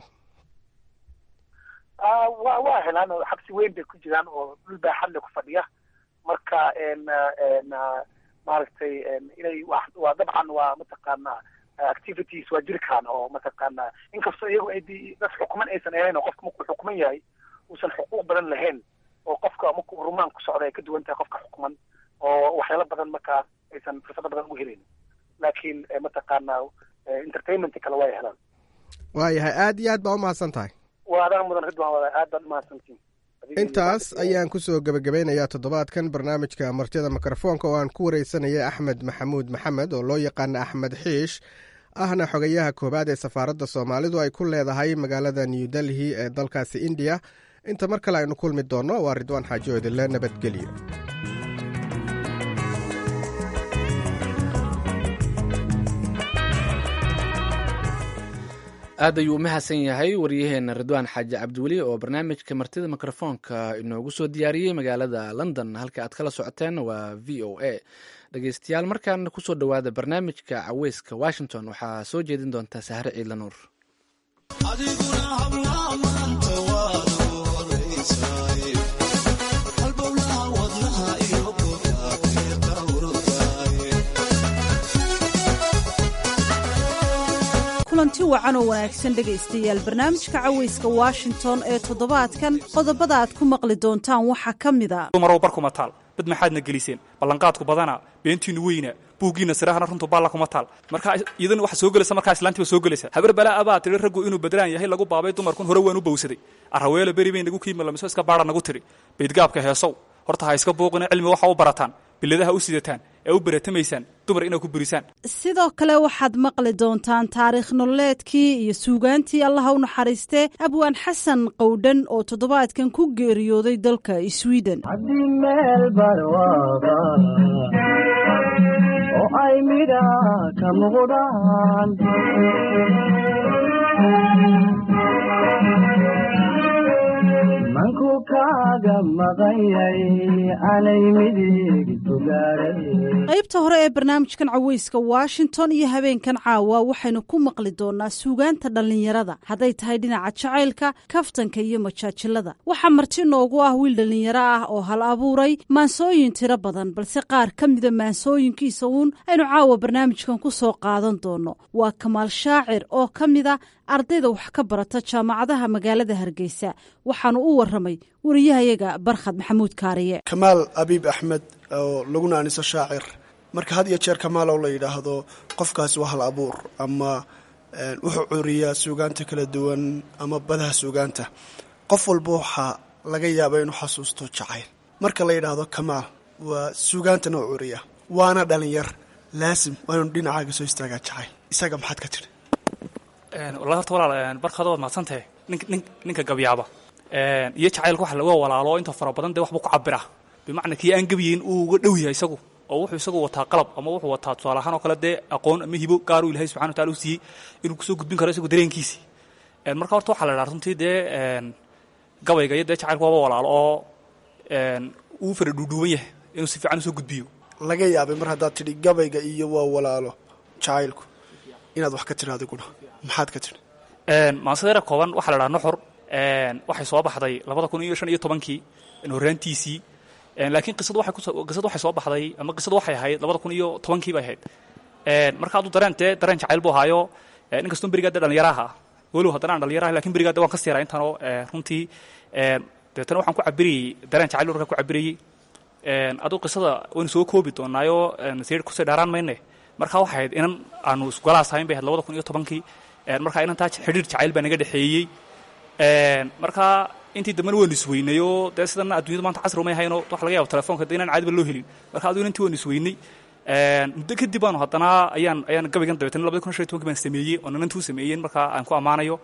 wa waa helaan oo xabsi weyn bay ku jiraan oo dhul baaxadle ku fadhiya marka maaragtay inay waa dabcan waa mataqaana activities waa jiri karaan oo mataqaana inkastoo iyagu ay dad xukuman aysan ahayn oo qofka markuu xukuman yahay uusan xuquuq badan lahayn oo qofka markuu rumaan ku socda ay ka duwan tahay qofka xukuman oo waxyaalo badan markaa aysan fursado badan ugu helayn laakiin mataqaana entertainment kale waa helaan waayahay aad iyo aad baa umahadsan tahay waa adaan mudan ridwan wada aad baad umahadsantiin intaas ayaan kusoo gebagabeynayaa toddobaadkan barnaamijka martida mikrofoonka oo aan ku wareysanaya axmed maxamuud maxamed oo loo yaqaana axmed xiish ahna xogayaha koowaad ee safaaradda soomaalidu ay ku leedahay magaalada new delhi ee dalkaasi indiya inta mar kale aynu kulmi doonno waa ridwaan xaajo idinle nabadgelyo aad ayuu u mahadsan yahay waryaheena ridwaan xaaji cabdiweli oo barnaamijka martida mikrofoonka inoogu soo diyaariyey magaalada london halka aad kala socoteen waa v o a dhegeystayaal markaana kusoo dhowaada barnaamijka caweyska washington waxaa soo jeedin doonta sahre ciidla nuur kulanti wacan oo wanaagsan dhegaystayaal barnaamijka caweyska washington ee toddobaadkan qodobada aad ku maqli doontaan waxaa ka mida dumarow barkuma taal dad maxaadna geliseen ballanqaadku badana beentiinu weyna buuggiina sirahana runtu baalla kuma taal markaa iyadana waxa soo gelaysa markaa islaantiiba soo gelaysa habar balaa abaa tidhi raggu inuu badraan yahay lagu baabay dumarkun hore waan u bowsaday arraweelo beri bay nagu kiimalamiso iska baadha nagu tidhi baydgaabka heesow horta ha iska buuqina cilmi waxa u barataan biladaha u sidataan ee u baratamaysaan dumar inaad ku burisaan sidoo kale waxaad maqli doontaan taariikh nololeedkii iyo suugaantii allaha u naxariistee abwaan xasan qowdhan oo toddobaadkan ku geeriyooday dalka sweden haddii meel barwaaba oo ay midha ka muuqdaan manku kaaga maqanyay anay midig qaybta hore ee barnaamijkan caweyska washington iyo habeenkan caawa waxaynu ku maqli doonaa suugaanta dhallinyarada hadday tahay dhinaca jacaylka kaftanka iyo majaajilada waxaa marti noogu ah wiil dhallinyaro ah oo hal abuuray maansooyin tiro badan balse qaar ka mida maansooyinkiisa uun aynu caawa barnaamijkan ku soo qaadan doono waa kamaal shaacir oo ka mida ardayda wax ka barata jaamacadaha magaalada hargeysa waxaanu u waramay wariyahayaga barkhad maxamuud kaariye kamaal abiib axmed oo laguna aniso shaacir marka had iyo jeer kamaalow la yidhaahdo qofkaasi waa hal abuur ama wuxuu curiyaa suugaanta kala duwan ama badaha suugaanta qof walba waxaa laga yaaba inuu xasuusto jacayl marka la yidhaahdo kamaal waa suugaantana u curiya waana dhalinyar laasim waa inuu dhinacaaga soo istaagaa jacayl isaga maxaad ka tidhi wallahi horta walaal barkaada waad mahadsantahay nin ninka gabyaaba iyo jacaylka waxa laga walaalo inta fara badan dee waxbuu ku cabira bimacnaa kii aan gabiyeyn uu uga dhow yahay isagu oo wuxuu isagu wataa qalab ama wuxuu wataa tusaale ahaan oo kale dee aqoon ama hibo gaaruu ilahay subxana wa tacala u siiyey inuu kusoo gudbin karo isagu dareenkiisii marka horta waxaa la idhaha runtii dee gabayga iyo dee jacaylku waaba walaalo oo uu fara dhuudhuuban yahay inuu si fiican usoo gudbiyo laga yaabay mar haddaad tidhi gabayga iyo waa walaalo jacaylku inaad wax ka tidhi adiguna maxaad ka tidhi maansadeera kooban waxaa la dhaha nuxur waxay soo baxday labada kun iyo shan iyo tobankii horraantiisii laakiin qisadu waxay kuso qisadu waxay soo baxday ama qisadu waxay ahayd labada kun iyo tobankii bay ahayd marka hadduu dareen dee dareen jacayl buu ahaayo inkastoo berigaa dee dhalinyaraha walow haddana aan dhalinyaraha lakin berigaa dee waan ka siiraa intanoo runtii deetana waxaan ku cabirayey dareen jacayl warkaa ku cabirayey aduu qisada waynu soo koobi doonaayo sii kusii dheeraan mayne marka waxay ahayd inan aanu isgolaas hayn bay ahayd labada kun iyo tobankii marka inantaa xidhiir jacayl baa naga dhexeeyey marka intii dambena waynu isweynayoo dee sidana addunyadu maanta casri umay hayno waxa laga yaba telefonka de inaan caadiba loo helin marka aduu inantii waynu isweynay muddo kadib baanu haddana ayaan ayaan gabaygan dabeetana labada kun shan iyo tobankii baan sameeyey oo nanantii u sameeyeen marka aan ku ammaanayo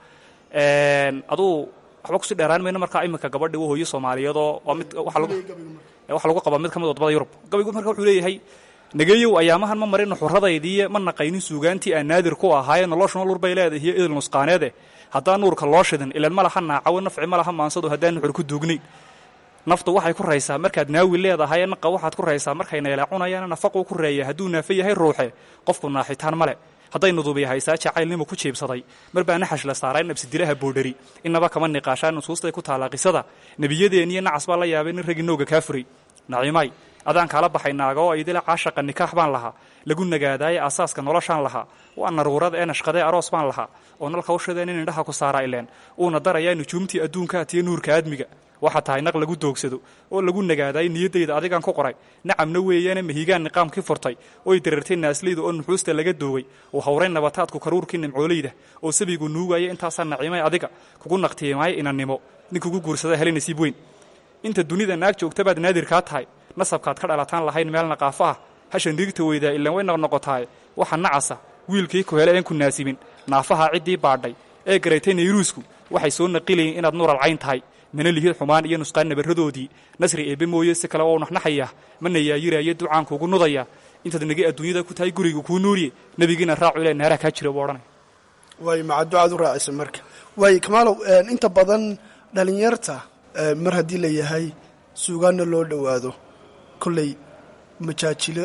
aduu waxba kusii dheeraan mayno marka iminka gabadhi waa hooyo soomaaliyeedoo waa mid waxa lagu waxa lagu qabaa mid ka mid wadamada yurub gabaygu marka wuxuu leeyahay nageeyow ayaamahan ma marin nuxuradaydii ma naqaynin suugaantii aan naadir ku ahaaye noloshuna lur bay leedahay iyo idil nusqaaneede haddaan nuurka loo shidin ilan ma laha naacawo nafci ma laha maansadu haddaan nuxur ku duugnayn naftu waxay ku raysaa markaad naawi leedahay naqa waxaad ku raysaa markay neeleecunayaan nafaquu ku reeya hadduu naafe yahay ruuxe qofku naaxitaan male hadday nudubi haysaa jacaylnimu ku jiibsaday mar baa naxash la saaray nabsidilaha boodhari innaba kama niqaashaa nusuustay ku taallaa qisada nebiyadeeniyo nacas baa la yaabay nin raggi nooga kaa furay naciimay adaan kaala baxay naaga oo idila caashaqa nikaax baan lahaa lagu nagaadaaye aasaaska noloshaan lahaa waa naruurada ee nashqadee aroos baan lahaa oo nalka ushadeen in indhaha ku saaraa ileen uuna darayaa nujuumtii adduunkaatiyo nuurka aadmiga waxaa tahay naq lagu doogsado oo lagu nagaadaay niyaddayda adigaan ku qoray nacamna weeyaane mahigaan niqaamkii furtay oy dareertay naaslayda oo nuxuusta laga doogay uu hawray nabataadku karuurkii nimcooleyda oo sabigu nuugaya intaasaa naciimay adiga kugu naqtiimaaya inannimo nin kugu guursada helay nasiib weyn inta dunida naag joogta baad naadirkaa tahay nasabkaad ka dhalataan lahayn meel naqaafo ah hashan dhiigta weydaa ilaan way noqnoqotaaye waxa nacasa wiilkii ku hele een ku naasibin naafaha ciddii baadhay ee garatay nayruusku waxay soo naqilayeen inaad nuuralcayn tahay mana lihid xumaan iyo nusqaan nabaradoodii nasri eebbe mooye si kale oo naxnaxaya mana yaayiraayo ducaankuugu nudaya intaad nagi adduunyada ku tahay guriga kuu nuuriye nebigiina raacu ile naaraha kaa jira buu odhanay waay maca ducaad u raacisa marka waayo kamaalow inta badan dhalinyarta mar haddii la yahay suugaanna loo dhowaado kolley majaajilo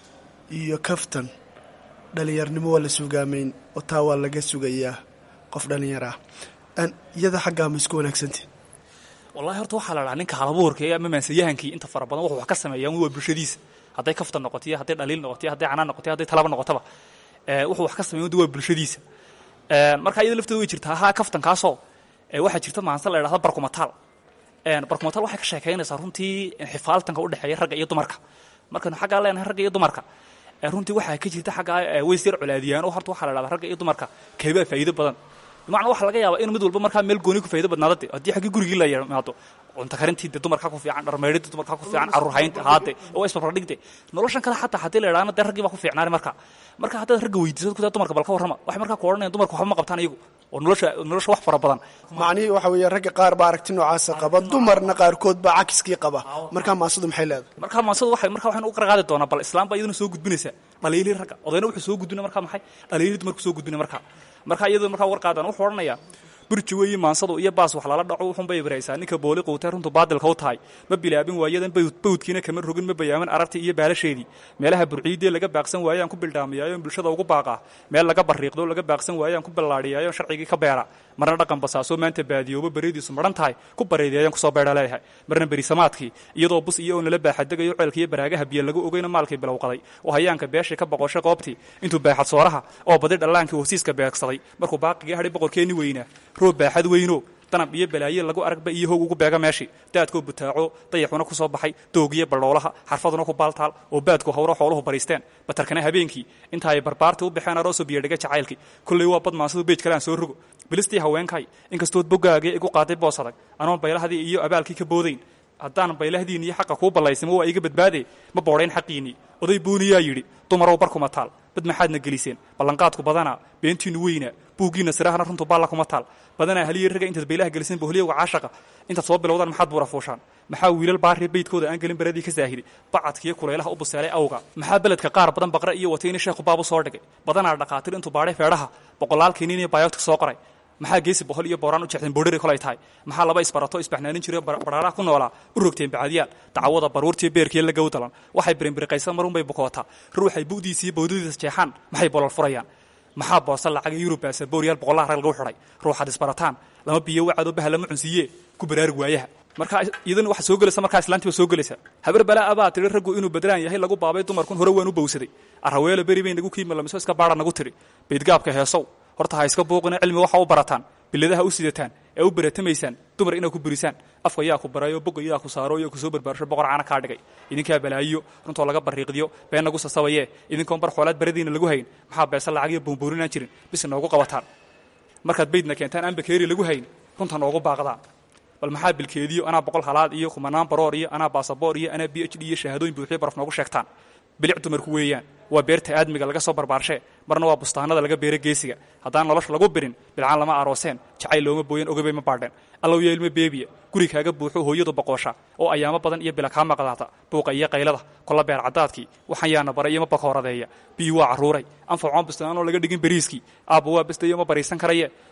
iyo kaftan dhalinyarnimo waa la suugaamayn oo taa waa laga sugayaa qof dhalinyar ah iyada xaggaa ma isku wanaagsantah wallahi horta waxaa la dhahaa ninka halabuurka ee ama maansayahankii inta fara badan wuxuu wax ka sameeyaa waa bulshadiisa hadday kaftan noqotiyo hadday dhaliil noqotiyo hadday canaan noqotiyo hadday talaba noqotaba wuxuu wax ka sameeya waa bulshadiisa marka iyada lafteeda way jirtaa haa kaftankaasoo waxaa jirta maanse la idhahda barkumataal barkumataal waxay ka sheekaynaysaa runtii xifaaltanka u dhexeeya ragga iyo dumarka markaynu xaggaa leenahay ragga iyo dumarka runtii waxaa ka jirta xaggaa ways yar colaadiyaan oo horta waxaa la dhahdaa ragga iyo dumarka keebaa faa'iido badan bimacnaa waxaa laga yaabaa inuu mid walba markaa meel gooni ku faa'ido badnaada de haddii xaggii gurigii la yimaado cunto karintii de dumarkaa ku fiican dharmeydhidii dumarkaa ku fiican carruur haynta haade oo isbarbardhigde noloshan kale xataa haddii la idhaahna dee raggii baa ku fiicnaani marka marka haddaad ragga weydiisad kutaa dumarka bal ka warrama waxay markaa ku odhanayan dumarka waxba ma qabtaan iyagu oo nolosha nolosha wax fara badan macnihii waxa weeye ragga qaar baa aragti noocaasa qaba dumarna qaarkood baa cakiskii qaba markaa maasadu maxay leedahay markaa maasadu waxay markaa waxaynu u qarqaadi doonaa bal islaam baa iyaduna soo gudbinaysa dhaliilii ragga odayna wuxuu soo gudbinay markaa maxay dhaliilii dumarku soo gudbinay markaa markaa iyadoo markaa war qaadan wuxuu odhanayaa burji weeye maansadu iyo baas wax lala dhaco wuxuunbay ibraysaa ninka booli quutay runtu baadilka u tahay ma bilaabin waayadan bawdkiina kama rogin ma bayaamin arartii iyo baalasheedii meelaha burciidee laga baaqsan waayaan ku bildhaamiyaayoon bulshada ugu baaqaa meel laga barriiqdo laga baaqsan waayaan ku ballaadhiyaayoon sharcigii ka beera marna dhaqan basaasoo maanta baadiyooba beridiisu maran tahay ku bareedeeyaan kusoo beedha leeyahay marna berisamaadkii iyadoo bus iyo oo nala baaxadegayo ceelka iyo baraagaha biyo lagu ogeyna maalkii bilowqaday oo hayaanka beeshii ka boqoshay qoobtii intuu baaxad sooraha oo badi dhallaankii hosiiska beegsaday markuu baaqigii hadhay boqorkeenni weynaa roob baaxad weyno danab iyo balaaye lagu aragba iyo hoog ugu beega meeshii daadkoo butaaco dayaxuna ku soo baxay doogiyo baldhoolaha xarfaduna ku baaltaal oo baadku hawro xooluhu bariisteen batarkana habeenkii inta ay barbaartii u baxeen aroosoo biyadhiga jacaylkii kolley waa bad maansadu beej kale aan soo rogo bilistii haweenkay inkastood bogaagee igu qaaday boos adag anoon baylahdii iyo abaalkii ka boodayn haddaan baylahdiin iyo xaqa kuu ballaysimo waa iga badbaade ma boodhayn xaqiinnii oday buuniyaa yidhi dumarow barkuma taal bad maxaadna geliseen ballanqaadku badanaa beentiinnu weynaa buuggiinna sirahana runtu baalla kuma taal badanaa haliya ragga intaad baylaha geliseen bohliyowga caashaqa intaad soo bilowdaan maxaad buura fuushaan maxaa wiilal baaree beydkooda aan gelin baradii ka saahiday bacadkiiyo kulaylaha u buseelay awga maxaa beledka qaar badan baqre iyo watayni sheekhu baabu soo dhigay badanaa dhaqaatir intuu baadhay feedhaha boqolaalkiinin iyo bayoogtik soo qoray maxaa geesi bohol iyo booraan u jeexdeen boodhari kolay tahay maxaa laba isbarato isbaxnaanin jiro baraaraha ku noolaa u rogteen bacadiyaal dacwada baruurtiiyo beerkiiyo la gowdalan waxay birinbiriqaysan marunbay bukootaa ruuxay bu'diisiiyo bawdadiisa jeexaan maxay bolol furayaan maxaa boosa lacaga yurub baasabooryaal boqollaha rag lagu xidhay ruuxaad isbarataan lama biyo wacadoo baha lama cunsiiye ku baraarug waayaha markaa iyadana waxaa soo gelaysa markaa islaantiiba soo gelaysa habar balaa abaa tidhi raggu inuu badlaan yahay lagu baabay dumarkun hore waan u bowsaday arraweelo beri bay nagu kiimalamiso iska baadha nagu tidhi baydgaabka heesow horta ha iska buuqina cilmi waxa u barataan biladaha u sidataan ee u baratamaysaan dumar inaad ku burisaan afka yaa ku barayo boga yaa ku saaro iyo kusoo barbaarsho boqor caana kaa dhigay idinkaa balaayiyo runtoo laga barriiqdiyo been nagu sasabaye idinkoon bar xoolaad baradiina lagu hayn maxaa beesa lacagiyo buunbuurinaan jirin bis noogu qabataan markaad baydna keentaan aan bakeeri lagu hayn runta noogu baaqdaan bal maxaa bilkeediyo anaa boqol halaad iyo kumanaan baroor iyo anaa baasaboor iyo anaa b h d iyo shahaadooyin buuxiyo baraf noogu sheegtaan bilic dumarku weeyaan waa beerta aadmiga laga soo barbaarshe marna waa bustaanada laga beera geesiga haddaan nolosha lagu birin bilcaan lama arooseen jacayl looma booyan ogabay ma baadheen allow yo ilmo beebiya guri kaaga buuxo hooyadu boqoosha oo ayaamo badan iyo bila kaa maqdaata buuqa iyo qaylada kolla beer caddaadkii waxaan yaana bara iyo ma bakooradeeya biyi waa carruuray anfacoon bustaanoo laga dhigin beriiskii aabba waa bastayo ma bariisan karaye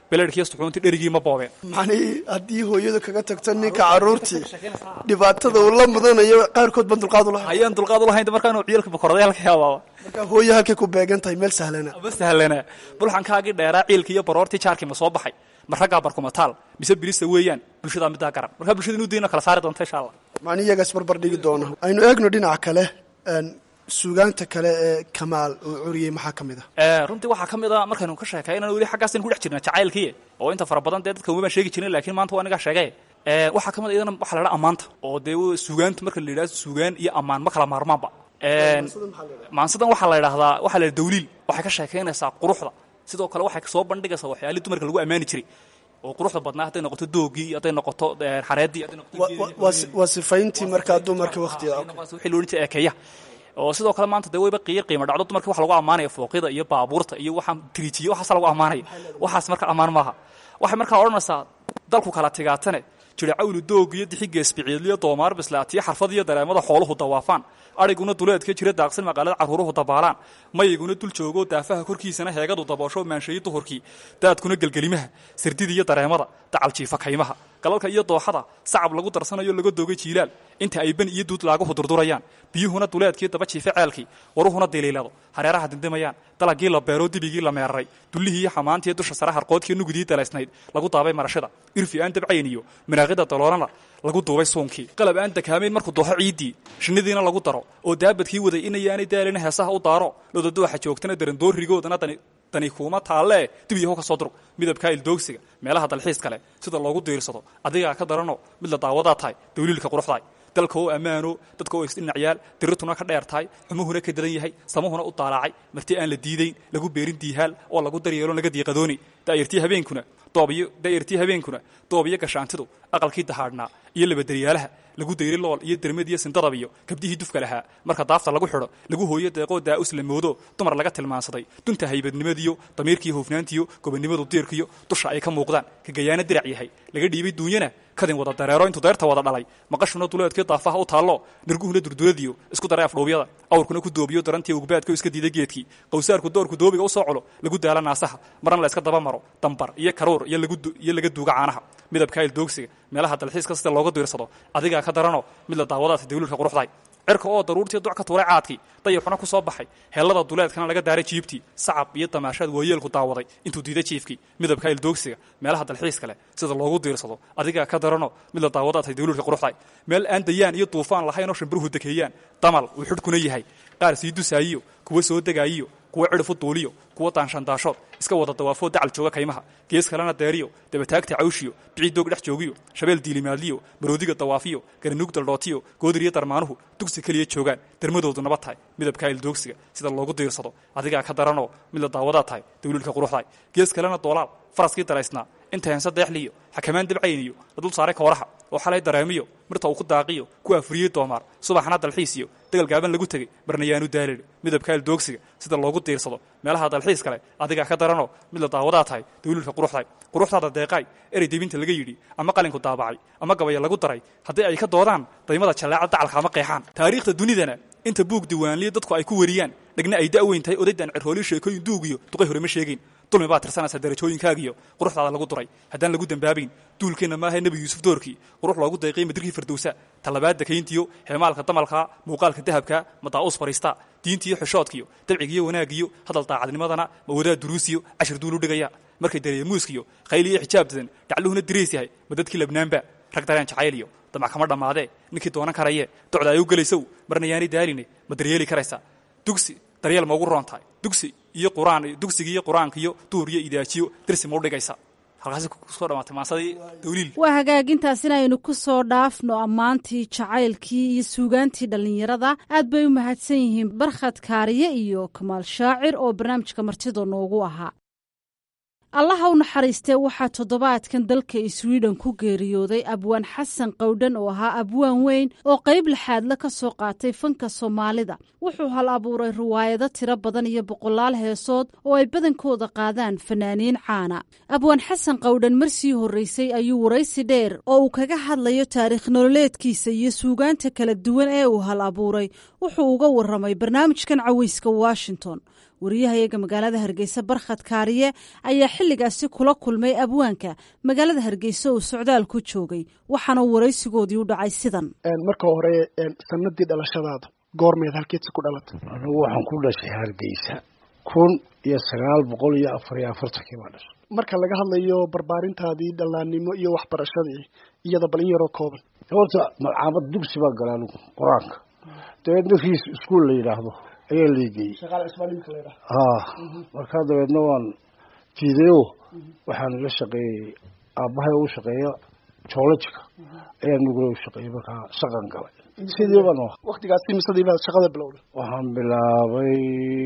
beleedhkiiyo suxuuntii dherigii ma boobeen macnihii haddii hooyadu kaga tagto ninka carruurtii dhibaatada uu la mudanayo qaarkood baan dulqaad ulahay ayaan dulqaad ulahayn markaanu ciyalka bakorday halka yaabaaba marka hooyo halkay ku beegan tahay meel sahlana ma sahlana bulxankaagii dheeraa ciilkii iyo baroortii jaarkii ma soo baxay ma raggaa barkumataal mise bilista weeyaan bulshadaa middaa garan markaa bulshada inuu dayno kala saari doonta insha allah macni iyagaas barbar dhigi doona aynu eegno dhinaca kale suugaanta kale ee kamaal uu curiyey maxaa ka mid ah runtii waxaa ka mid a markaynu ka sheekay inaan weli xaggaas ku dhex jirna jacaylkii oo inta fara badan dee dadka weli baan sheegi jirin laakiin maanta waa anigaa sheegay waxaa ka mid a iyadana waxaa la dhaha ammaanta oo dee suugaanta marka la yidhahdo suugaan iyo ammaan ma kala maarmaanba maansadan waxaa la yidhahdaa waxaa la yidhaha dawliil waxay ka sheekaynaysaa quruxda sidoo kale waxay soo bandhigaysaa waxyaalii dumarka lagu ammaani jiray oo quruxda badnaa hadday noqoto doogii hadday noqoto xareeddii hadday noqoto waa sifayntii markaa dumarka waqtiga wixii loo odhan jiray eekeeya oo sidoo kale maanta dee wayba qiir qiimo dhacdo dumarka waxa lagu ammaanaya fooqyada iyo baabuurta iyo waxaan tiriijiye waxaasa lagu ammaanaya waxaas marka ammaan maaha waxay markaa odhanaysaa dalku kala tigaatane jiricawlu doog iyo dixigeesbiciidliyo doomaar bislaatiyo xarfad iyo dareemada xooluhu dawaafaan adhiguna duleedka jira daaqsin maqaalada carruuruhu dabaalaan mayayguna dul joogoo daafaha korkiisana heegadu daboosho maanshayi duhurkii daadkuna gelgelimaha sirdida iyo dareemada dacaljiifa kaymaha galalka iyo dooxada sacab lagu darsanayo laga doogay jiilaal inta ay ben iyo duud laaguhu durdurayaan biyuhuna duleedkii daba jiife ceelkii waruhuna diliilado hareeraha dindimayaan dalagii la beero dibigii la meeraray dullihii iyo xamaantii dusha sare harqoodkii nugudii dalaysnayd lagu daabay marashada irfi aan dabcayn iyo manaaqida daloolana lagu duubay suunkii qalab aan dakaamayn markuu dooxo ciiddii shinnidiina lagu daro oo daabadkii waday inayaanay daalina heesaha u daaro lodadooxa joogtana darandoorigoodana dani dani kuuma taallee dib yahow ka soo durug midabkaa ildoogsiga meelaha dalxiis kale sida loogu diirsado adigaa ka darano mid la daawadaa tahay dawliilka quruxdaay dalka oo ammaano dadka oo isdhinacyaal dirirtuna ka dheer tahay xumuhuna ka dadan yahay samuhuna u daalaacay marti aan la diidayn lagu beerin diihaal oo lagu daryeelo laga diiqadooni daayirtii habeenkuna doobiyo daayirtii habeenkuna doob iyo gashaantidu aqalkii dahaadhnaa iyo labadaryaalaha lagu dayri lool iyo dermad iyo sindadab iyo gabdihii dufka lahaa marka daafta lagu xidho lagu hooyo deeqoo daa'us la moodo dumar laga tilmaansaday dunta haybadnimadiyo damiirkiiyo hufnaantiyo gobonnimadu diirkiyo dusha ay ka muuqdaan ka gayaana dirac yahay laga dhiibay duunyana kadin wada dareero intuu deerta wada dhalay maqashuna duleedkii daafaha u taallo nirguhuna durduradiyo isku daray afdhowbyada awrkuna ku doobiyo darantii ugbaadka iska diiday geedkii qawsaarku doorku doobiga u soo culo lagu daala naasaha marna la iska daba maro dambar iyo karuur iyo laga duuga caanaha midabka ildoogsiga meelaha dalxiiska sida looga diirsado adigaa ka darano mid la daawadaata dawliilka quruxdahay cirka oo daruurtii duc ka tuuray caadkii dayaxuna ku soo baxay heellada duleedkana laga daaray jiibtii sacab iyo damaashaad waayeelku daawaday intuu diiday jiifkii midabka ildoogsiga meelaha dalxiiska leh sida loogu diirsado adigaa ka darano mid la daawadaatay dawliilka quruxdahay meel aan dayaan iyo duufaan lahayn oo shimbiruhu dekeeyaan damal uu xidhkuna yahay qaar sii dusaayiyo kuwa soo degaayiyo kuwa cidhifu duuliyo kuwa daanshandaashood iska wada dawaafoo dacal jooga kaymaha gees kalena deeriyo dabataagta cawshiyo bicii doog dhex joogiyo shabeel diilimaadliyo maroodiga dawaafiyo garanuug daldhootiyo goodiriyo darmaanuhu dugsi keliya joogaan dermadoodu nabad tahay midabkaa ildoogsiga sida loogu diirsado adigaa ka daranoo mid la daawadaa tahay dawliilka quruxdahay gees kalena doolaal faraskii daraysnaa inta heense deexliyo xakamaan dabcayniyo la dul saaray kooraha oo xalay dareemiyo mirta uu ku daaqiyo ku afriyey doomaar subaxna dalxiisiyo degal gaaban lagu tegey marna yaanu daalin midabka ildoogsiga sida loogu diirsado meelaha dalxiis kale adigaa ka daranoo mid la daawadaa tahay dawliilka quruxdahay quruxdaada deeqaay erey debinta laga yidhi ama qalinku daabacay ama gabaya lagu daray haddii ay ka doodaan daymada jallaaca dacalka ama qeexaan taariikhda dunidana inta buug diiwaanliya dadku ay ku wariyaan dhegna ay da'weyn tahay odaydan cirhooli sheekooyin duugiyo duqay hore ma sheegayn dulmi baad tirsanaysaa darajooyinkaagiyo quruxdaada lagu duray haddaan lagu dembaabayn duulkeenna maaha nebi yuusuf doorkii qurux loogu dayqay madirkii firdowsa talabaad dakayntiyo heemaalka damalka muuqaalka dahabka madaa'uus fariista diintiiyo xishoodkiyo dabcigiyo wanaagiyo hadal daacadnimadana mawadaad duruusiyo cashir duulu dhigaya markay dareemuuskiyo khayl iyo xijaab dadan dhacluhuna diriis yahay ma dadkii labnaanba rag dareen jacayliyo damac kama dhammaadee ninkii doonan karaye docda ay u gelaysow marna yaanay daaline ma daryeeli karaysaa dugsi daryeel ma ugu roon tahay dugsi iyo quraan dugsiga iyo qur-aanka iyo duur iyo idaajiyo dirsi ma u dhigaysa halkaasi kusoo dhamaatay maasadii dawliil waa hagaagintaas inaynu ku soo dhaafno ammaantii jacaylkii iyo suugaantii dhallinyarada aad bay u mahadsan yihiin barkhad kaariye iyo kamaal shaacir oo barnaamijka martida noogu ahaa allaha u naxariistee waxaa toddobaadkan dalka swiden ku geeriyooday abwaan xasan qowdhan oo ahaa abwaan weyn oo qayb laxaadle ka soo qaatay fanka soomaalida wuxuu hal abuuray riwaayado tiro badan iyo boqolaal heesood oo ay badankooda qaadaan fanaaniin caana abwaan xasan qowdhan marsii horreysay ayuu waraysi dheer oo uu kaga hadlayo taariikh nololeedkiisa iyo suugaanta kala duwan ee uu hal abuuray wuxuu uga warramay barnaamijkan caweyska washington wariyahayaga magaalada hargeysa barkhad kaariye ayaa xilligaasi kula kulmay abwaanka magaalada hargeysa oo socdaal ku joogay waxaana waraysigoodii u dhacay sidan marka hore sanadii dhalashadaada goormeed halkeedsi ku dhalatay anigu waxaan ku dhashay hargeysa kun iyo sagaal boqol iyo afar iyo afartankii baa dhashay marka laga hadlayo barbaarintaadii dhallaannimo iyo waxbarashadii iyada balin yaroo kooban horta malcaamad dugsi baa gala anigu qur-aanka dabeedna riis iskuol la yidhaahdo ayaa leegeeyey ha markaa dabeedna waan fiidayo waxaan la shaqeeyey aabbahay u shaqeeya joolojika ayaa nugula u shaqeeyey markaa shaqan galay sidii baan waktigaasi misadii baad shaqada bilowday waxaan bilaabay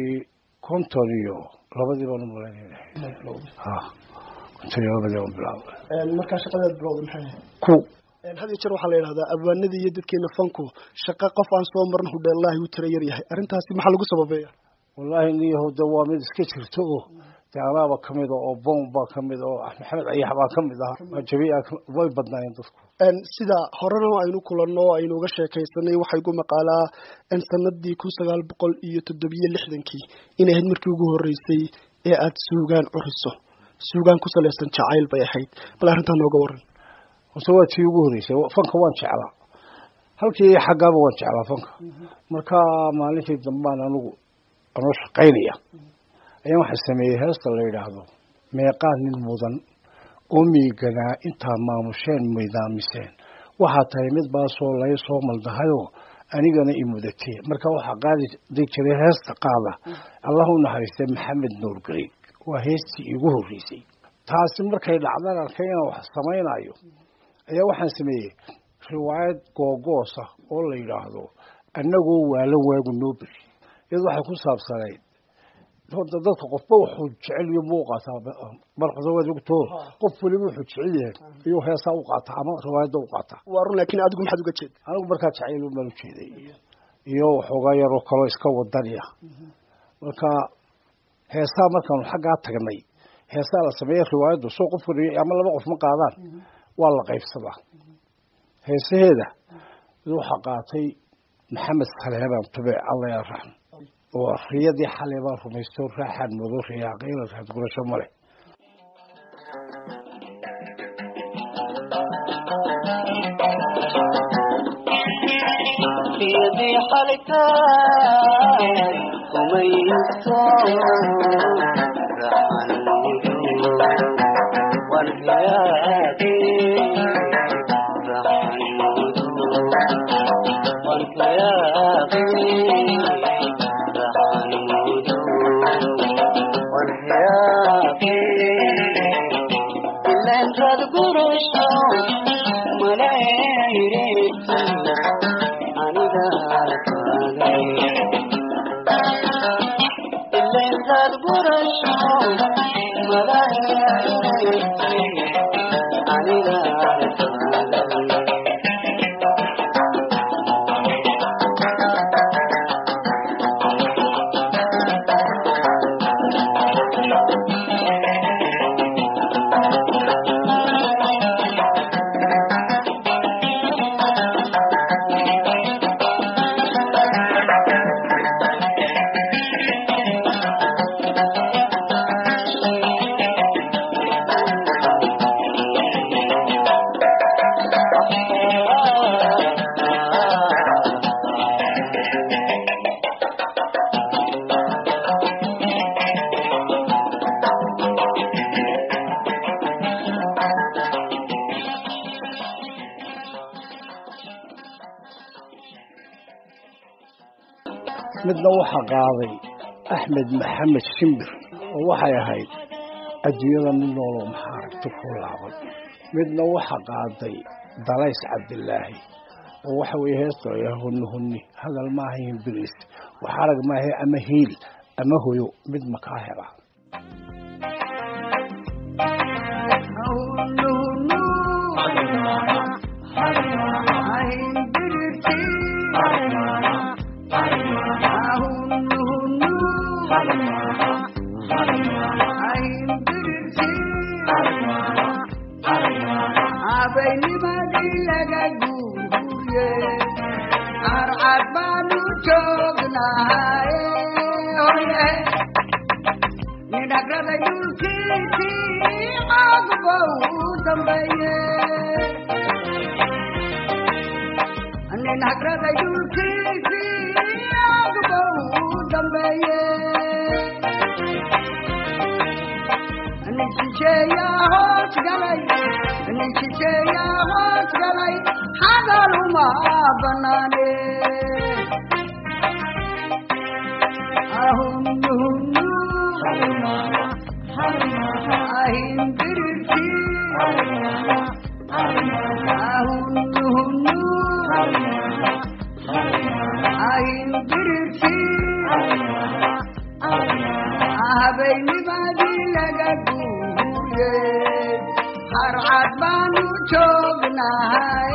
konton iyo labadii baan u malaynayna ha konton iyo labadii baan bilaabay markaa shaqadaad bilowday maxay ku had iyo jeer waxaa la yidhahdaa abwaanadii iyo dadkeena fanku shaqa qof aan soo marna hudheellaahi u tira yar yahay arrintaasi maxaa lagu sababeeya wallaahi niyahow de waa mid iska jirto oo de anaaba kamid oo boom baa kamid oo maxamed ayax baa kamid ah jabiia way badnaayeen dadku sida horena aynu kulanno o aynu uga sheekaysanay waxaa igu maqaalaa sanadii kun sagaal boqol iyo toddobiyo lixdankii inay ahayd markii ugu horreysay ee aad suugaan curiso suugaan ku salaysan jacayl bay ahayd bal arrintaa nooga waran hose waa tii ugu horreysay fanka waan jeclaa halkii xaggaaba waan jeclaa fanka marka maalintii dambaan anigu anoo shaqaynaya ayaan waxaa sameeyey heesta la yidhaahdo meeqaa nin mudan oo miiganaa intaa maamusheen midaamiseen waxaa tahay mid baasoo lay soo maldahayoo anigana i mudatee marka waxaa qaadi dig jiray heesta qaada allah u naxariistay maxamed nuur gareeg waa heestii iigu horreysay taasi markay dhacdan arkay inaan wax samaynayo ayaa waxaan sameeyey riwaayad googoosa oo la yidhaahdo annagoo waalan waagu noo beri iyado waxay ku saabsanayd horta dadka qofba wuxuu jecel iyo buu qaataa markasta waad ogtoo qof weliba wuxuu jecel yahay iyuu heesaa u qaataa ama riwaayadda u qaataa waa run laakiin adigu maxaad uga jeeda anigu markaa jacayl baan u jeeday iyo waxoogaa yaroo kaloo iska wadaniya marka heesaa markaanu xaggaa tagnay heesaa la sameeya riwaayaddu soo qof weliya ama laba qof ma qaadaan waa la qaybsadaa heesaheeda waxaa qaatay maxamed saleebaan tube alla yarraxm oo riyadii xalay baan rumaysto raaxaan mudo riyaaqayla raad gurasho male riyadii xalaytaay kumaysto raxan mudo waan riyaaqay raxan mudo waan riyaaqay ilanrad gurasho malayreeti aniga arkaaday ilanrad gurasho malayreeti aniga arkaaday midna waxaa qaaday axmed maxamed shimbir oo waxay ahayd adduunyada mid nooloo maxaa aragti ku laaban midna waxaa qaaday dalays cabdilaahi oo waxa weeye heesta la huni huni hadal maaha himbiris wax arag maaha ama hiil ama hoyo mid makaa hela habeynimadii laga guuye arcad baanu joognahay nin hagraday dhulkiisii cagba u dambeeye nin hagraday dhulkiisii cagba u dambeeye nin shisheeyaa hoos galay nin shisheeyaa hoos galay xagal uma banaane ahunnuhunnu ahin birirti ahunnuhunnu ahin birirti habeynimadii laga guuye harcad baanu joognahay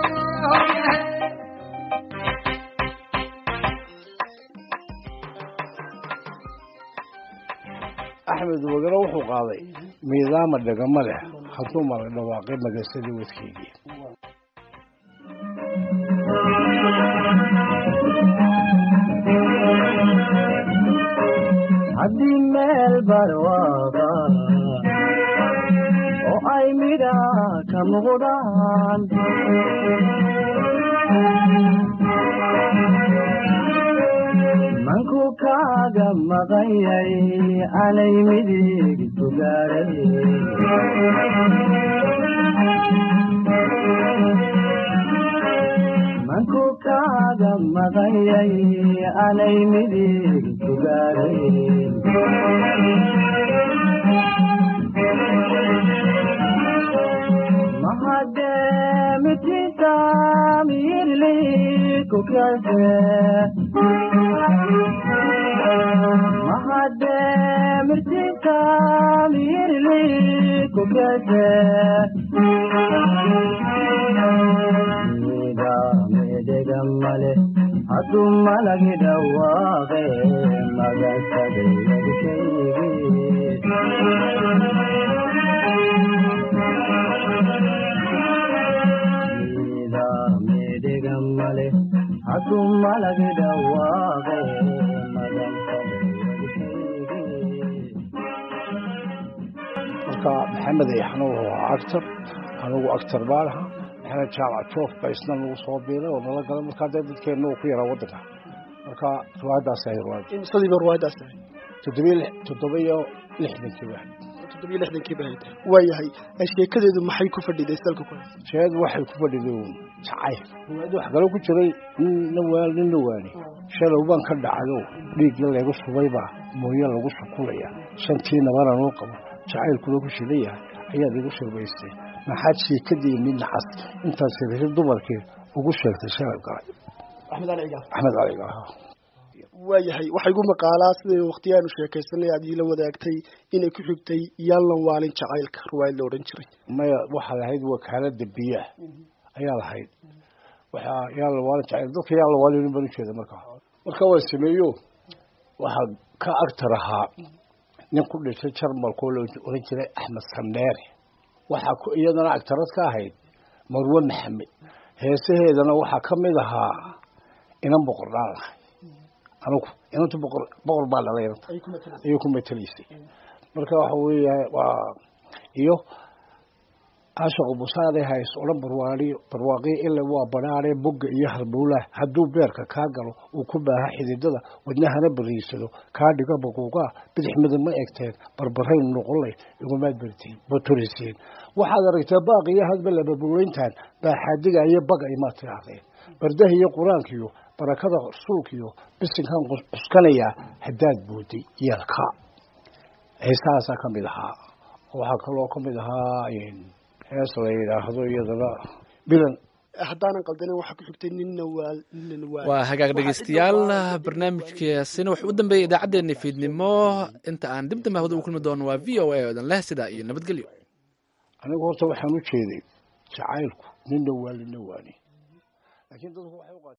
axmed wagaro wuxuu qaaday miidaama dhegama leh hadduu mala dhawaaqay magasadii wadkeygii haddii meel barwaaba oo ay midha ka muuqdaan manku kaaga maqanyay anay midig sugaaray manku kaaga maqanyay anay midig sugaaray mahademitinta mirli kukyase mahademitinta mirli kukyase mida medegamale hadu malagi dhawaaqe magasadeyagshaygi medegamale hadu malagi dhawaaqe marka maxamed ayaxna wuxuu ahaa actor anigu actor baan ahaa maxamed jaamac joof baa isna nagu soo biiray oo nala galay markaa dee dadkeenna uu ku yaraa waddanka marka riwaayaddaas ahay riwaayad imsadiiba riwaayaddaas ahay toddobiyo lix toddoba iyo lixdankii baa toddobiyo lixdankii baa haytay waayahay sheekadeedu maxay ku fadhiday salka ku haysa sheed waxay ku fadhiday uun jacayl riwaayadda wax kale ku jiray ninna waal ninna waani shalow baan ka dhacayo dhiiggii laygu subaybaa mooye lagu sukulaya shantii nabana noo qabo jacaylkuna ku shidan yahay ayaad igu shirbaystay maxaad sheekadii midna cas intaad siriri dumarkii ugu sheegtay shalay galay axmed ali cigaal axmed caliga waayahay waxaa igu maqaalaa siday waktiyaanu sheekaysanay aad iila wadaagtay inay ku xigtay yaallan waalin jacaylka riwaayad la odhan jiray maya waxaa lahayd wakaalada biyaha ayaa lahayd waxaa yaallan waalin jacayl dadka yaallan waalin baan ujeeda markaa marka waan sameeyo waxaa ka agtar ahaa nin ku dhintay jarmalkoo la oran jiray axmed sameere waxaa ku iyadana agtarad ka ahayd marwe maxamed heesaheedana waxaa ka mid ahaa inan boqor dhaan lahay anugu inantu boqor boqor baa dhalay inanta ayay ku matelaysay marka waxa weeya waa iyo ashaqu busaade hays odhan barwaaniyo barwaaqiyo ila waa badhaadhe bogga iyo halbowlaha hadduu beerka kaa galo uu ku baaha xididada wadnahana bariisado kaa dhigo baquuqaa bidix midab ma egteen barbarayn noqonlay igumaad bartiin baturisiin waxaad aragtaa baaqiyo hadba lababuulayntan baaxaadiga iyo baga imaad tidhaahdeen bardaha iyo qur-aankiyo barakada rasuulkiyo bisinkan cuskanayaa haddaad booday yeelka heesahaasaa ka mid ahaa waxaa kaloo ka mid ahaa hees la yidhaahdo iyadana bilan haddaanan qaldanin waxaa ku xigtay ninna waal ninna waal waa hagaag dhegeystayaal barnaamijkaasina wuxuu u dambeeyey idaacaddeenna fiidnimo inta aan dib dambe hawada u kulmi doono waa v o a odan leh sidaa iyo nabadgelyo anigu horta waxaan u jeeday jacaylku ninna waal ninna waani laakiin dadku waxay u qaat